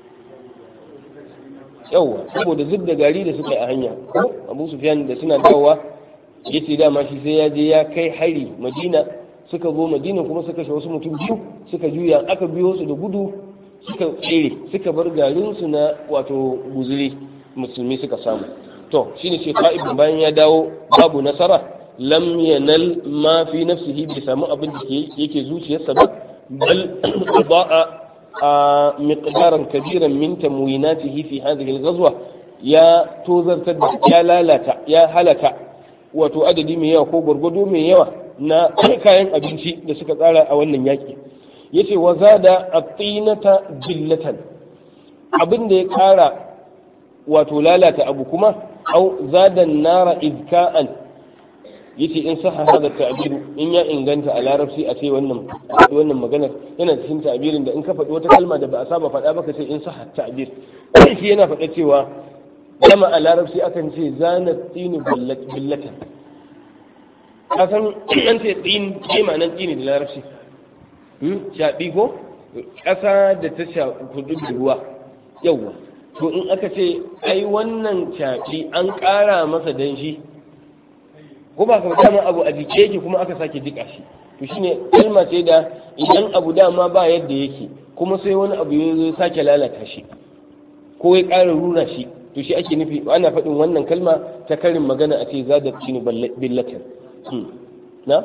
yawa saboda zub da gari da suka yi a hanya abu sufyan da suna dawowa yace dama shi sai ya je ya kai hari madina suka zo madina kuma suka kashe wasu mutum biyu suka juya aka biyo su da gudu suka tsere suka bar garinsu na wato guzuri musulmi suka samu to shine ce ka'ib bayan ya dawo babu nasara lam yanal ma fi nafsihi bai samu abin da yake zuciyarsa ba bal ba'a a miqdaran kabiran min tamwinatihi fi hadhihi al-ghazwa ya tozartar da ya lalata ya halaka wato adadi mai yawa ko gwargwado mai yawa na kayan abinci da suka tsara a wannan yaki yace wa zada at-tinata jillatan abin da ya kara wato lalata abu kuma au zada nara izka'an yace in saha hada ta'biru in ya inganta a larabci a ce wannan wannan maganar yana cikin ta'birin da in ka faɗi wata kalma da ba a saba faɗa ba ka ce in saha ta'bir shi yana faɗa cewa dama a larabci akan ce zana tsini billatan kasan an ce tsini ce ma'anar tsini da larabci shaɓi ko ƙasa da ta shafi da ruwa yawwa to in aka ce ai wannan shaɓi an ƙara masa danshi ko ba ka dama abu a jike yake kuma aka sake jika shi to shine kalma ce da idan abu dama ba yadda yake kuma sai wani abu ya zo sake lalata shi ko ya ƙara rura shi to shi ake nufi ana faɗin wannan kalma ta karin magana a ce za da cini billatin na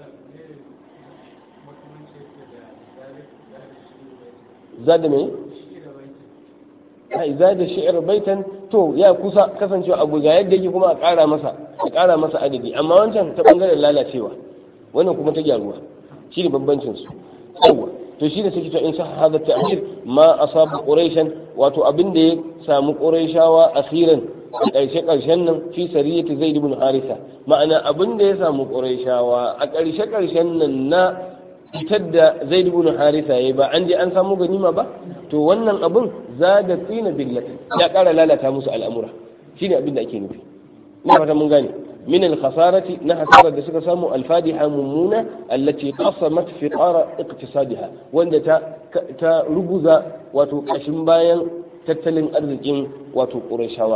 zada mai ai zada shi'ir baitan to ya kusa kasancewa abu ga yadda yake kuma a ƙara masa a ƙara masa adadi amma wancan ta bangaren lalacewa wannan kuma ta gyaruwa shi ne bambancin su yawa to shi ne suke to in sa hada ta'bir ma asabu quraishan wato abin da ya samu quraishawa asiran a ƙarshe ƙarshen nan fi sariyati zaid ibn harisa ma'ana abin da ya samu quraishawa a ƙarshe ƙarshen nan na fitar da zaid ibn harisa yayi ba an je an samu ganima ba to wannan abin zada tsina billati ya ƙara lalata musu al'amura shine abin da ake nufi ina fata mun gane من الخسارة نحسارة da suka samu alfadiha mummuna allati qasamat fiqara iqtisadiha wanda ta ta ruguza wato kashin bayan tattalin arzikin wato qurayshawa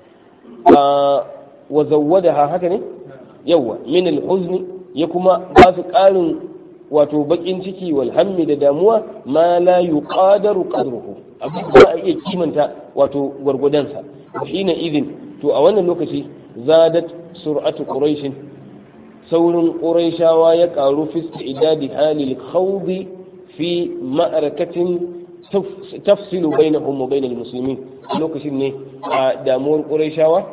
wa zawwadaha haka ne yawa min alhuzni ya kuma ba su karin wato bakin ciki wal hammi da damuwa ma la yuqadaru qadruhu abin da iya kimanta wato gwargwadonsa hina idin to a wannan lokaci zadat sur'atu quraish saurin quraishawa ya karu fi idadi halil khawdi fi ma'arakatin tafsilu bainahum wa bainal muslimin lokacin ne a damuwar quraishawa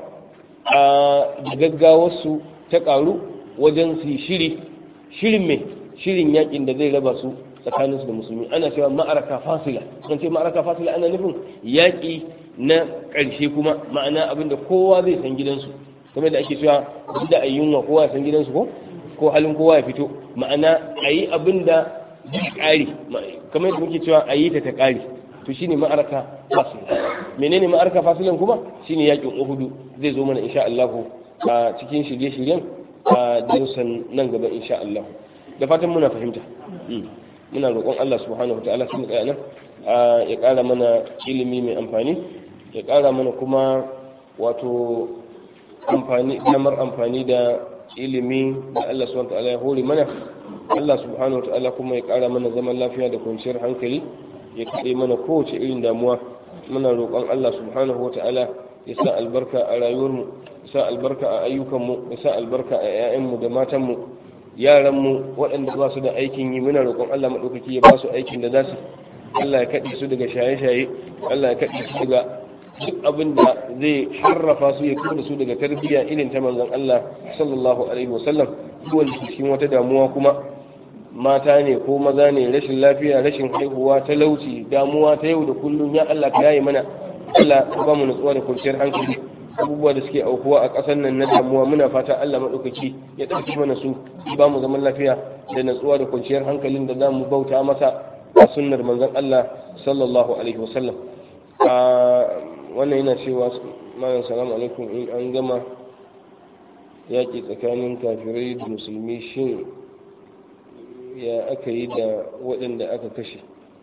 a gaggawar su ta karu wajen su shiri shirin me shirin yakin da zai raba su tsakaninsu da musulmi ana cewa ma'araka fasila an ce ma'araka fasila ana nufin yaƙi na ƙarshe kuma ma'ana abinda kowa zai san gidansu kamar da ake cewa duk da ayyunwa kowa ya san gidansu ko ko halin kowa ya fito ma'ana a yi abin da duk ƙari kamar da muke cewa a yi ta ta ƙari to shine ma'araka fasila menene ma'araka fasilan kuma shine yaƙin uhudu zai zo mana insha Allah a cikin shirye-shiryen a darussan nan gaba insha Allah da fatan muna fahimta muna roƙon Allah subhanahu wa ta'ala sun tsaya nan ya ƙara mana ilimi mai amfani ya ƙara mana kuma wato amfani damar amfani da ilimi da Allah subhanahu wa ta'ala ya hore mana Allah subhanahu wa ta'ala kuma ya ƙara mana zaman lafiya da kwanciyar hankali ya kaɗe mana kowace irin damuwa muna roƙon Allah subhanahu wa ta'ala ya sa albarka a rayuwarmu ya sa albarka a ayyukanmu ya sa albarka a 'ya'yanmu da matanmu yaranmu waɗanda ba su da aikin yi muna roƙon Allah maɗaukaki ya ba su aikin da za su Allah ya kaɗe su daga shaye-shaye Allah ya kaɗe su daga duk abin da zai harrafa su ya kuma su daga tarbiyya irin ta manzon Allah sallallahu alaihi wasallam duwan cikin wata damuwa kuma mata ne ko maza ne rashin lafiya rashin haihuwa talauci damuwa ta yau da kullum ya Allah ka yaye mana Allah ka ba mu nutsuwa da kwanciyar hankali abubuwa da suke aukuwa a ƙasar nan na damuwa muna fata Allah maɗaukaki ya ɗauki mana su ba mu zaman lafiya da natsuwa da kwanciyar hankalin da za mu bauta masa a sunnar manzon Allah sallallahu alaihi wasallam wannan yana cewa malam salamu alaikum in an gama yaƙi tsakanin kafirai da musulmi shin ya aka yi da waɗanda aka kashe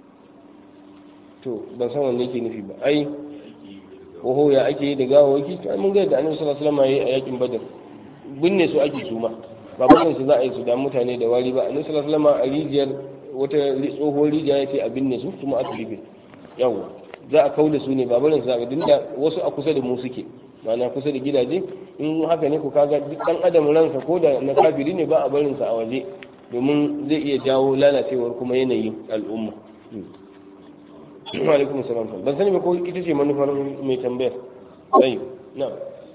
to ban san wanne yake nufi ba ai oho ya ake yi da gawawaki to ai mun ga da annabi sallallahu alaihi wasallam yayi a yakin badar binne su ake suma ba bayan su za a yi su da mutane da wari ba annabi sallallahu alaihi wasallam a rijiyar wata tsohuwar rijiya ya ce a binne su kuma aka rufe yawa za a kaula su ne ba barin su ga dinda wasu a kusa da mu suke ma'ana kusa da gidaje in haka ne ku kaga duk dan adam ransa ko da na kafiri ne ba a barin sa a waje domin zai iya jawo lalacewar kuma yanayin al'umma alaikum salam ban sani ba ko ita ce manufar mai tambayar ayi na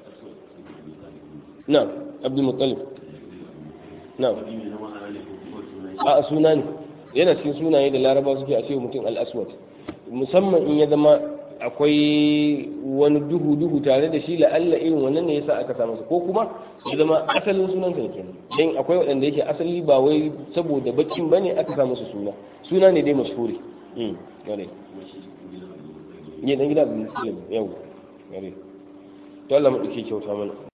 na abdul muttalib na a suna ne yana cikin sunaye da laraba suke a ce mutum al-aswad musamman in ya zama akwai wani duhu duhu tare da shi la'alla irin wannan ne yasa aka samu ko kuma ya zama asalin sunan sa kenan dan akwai waɗanda yake asali ba wai saboda bakin bane aka samu su suna suna ne dai mashhuri mm gare ne dan gida bin muslim yau gare to Allah mu dake kyauta mana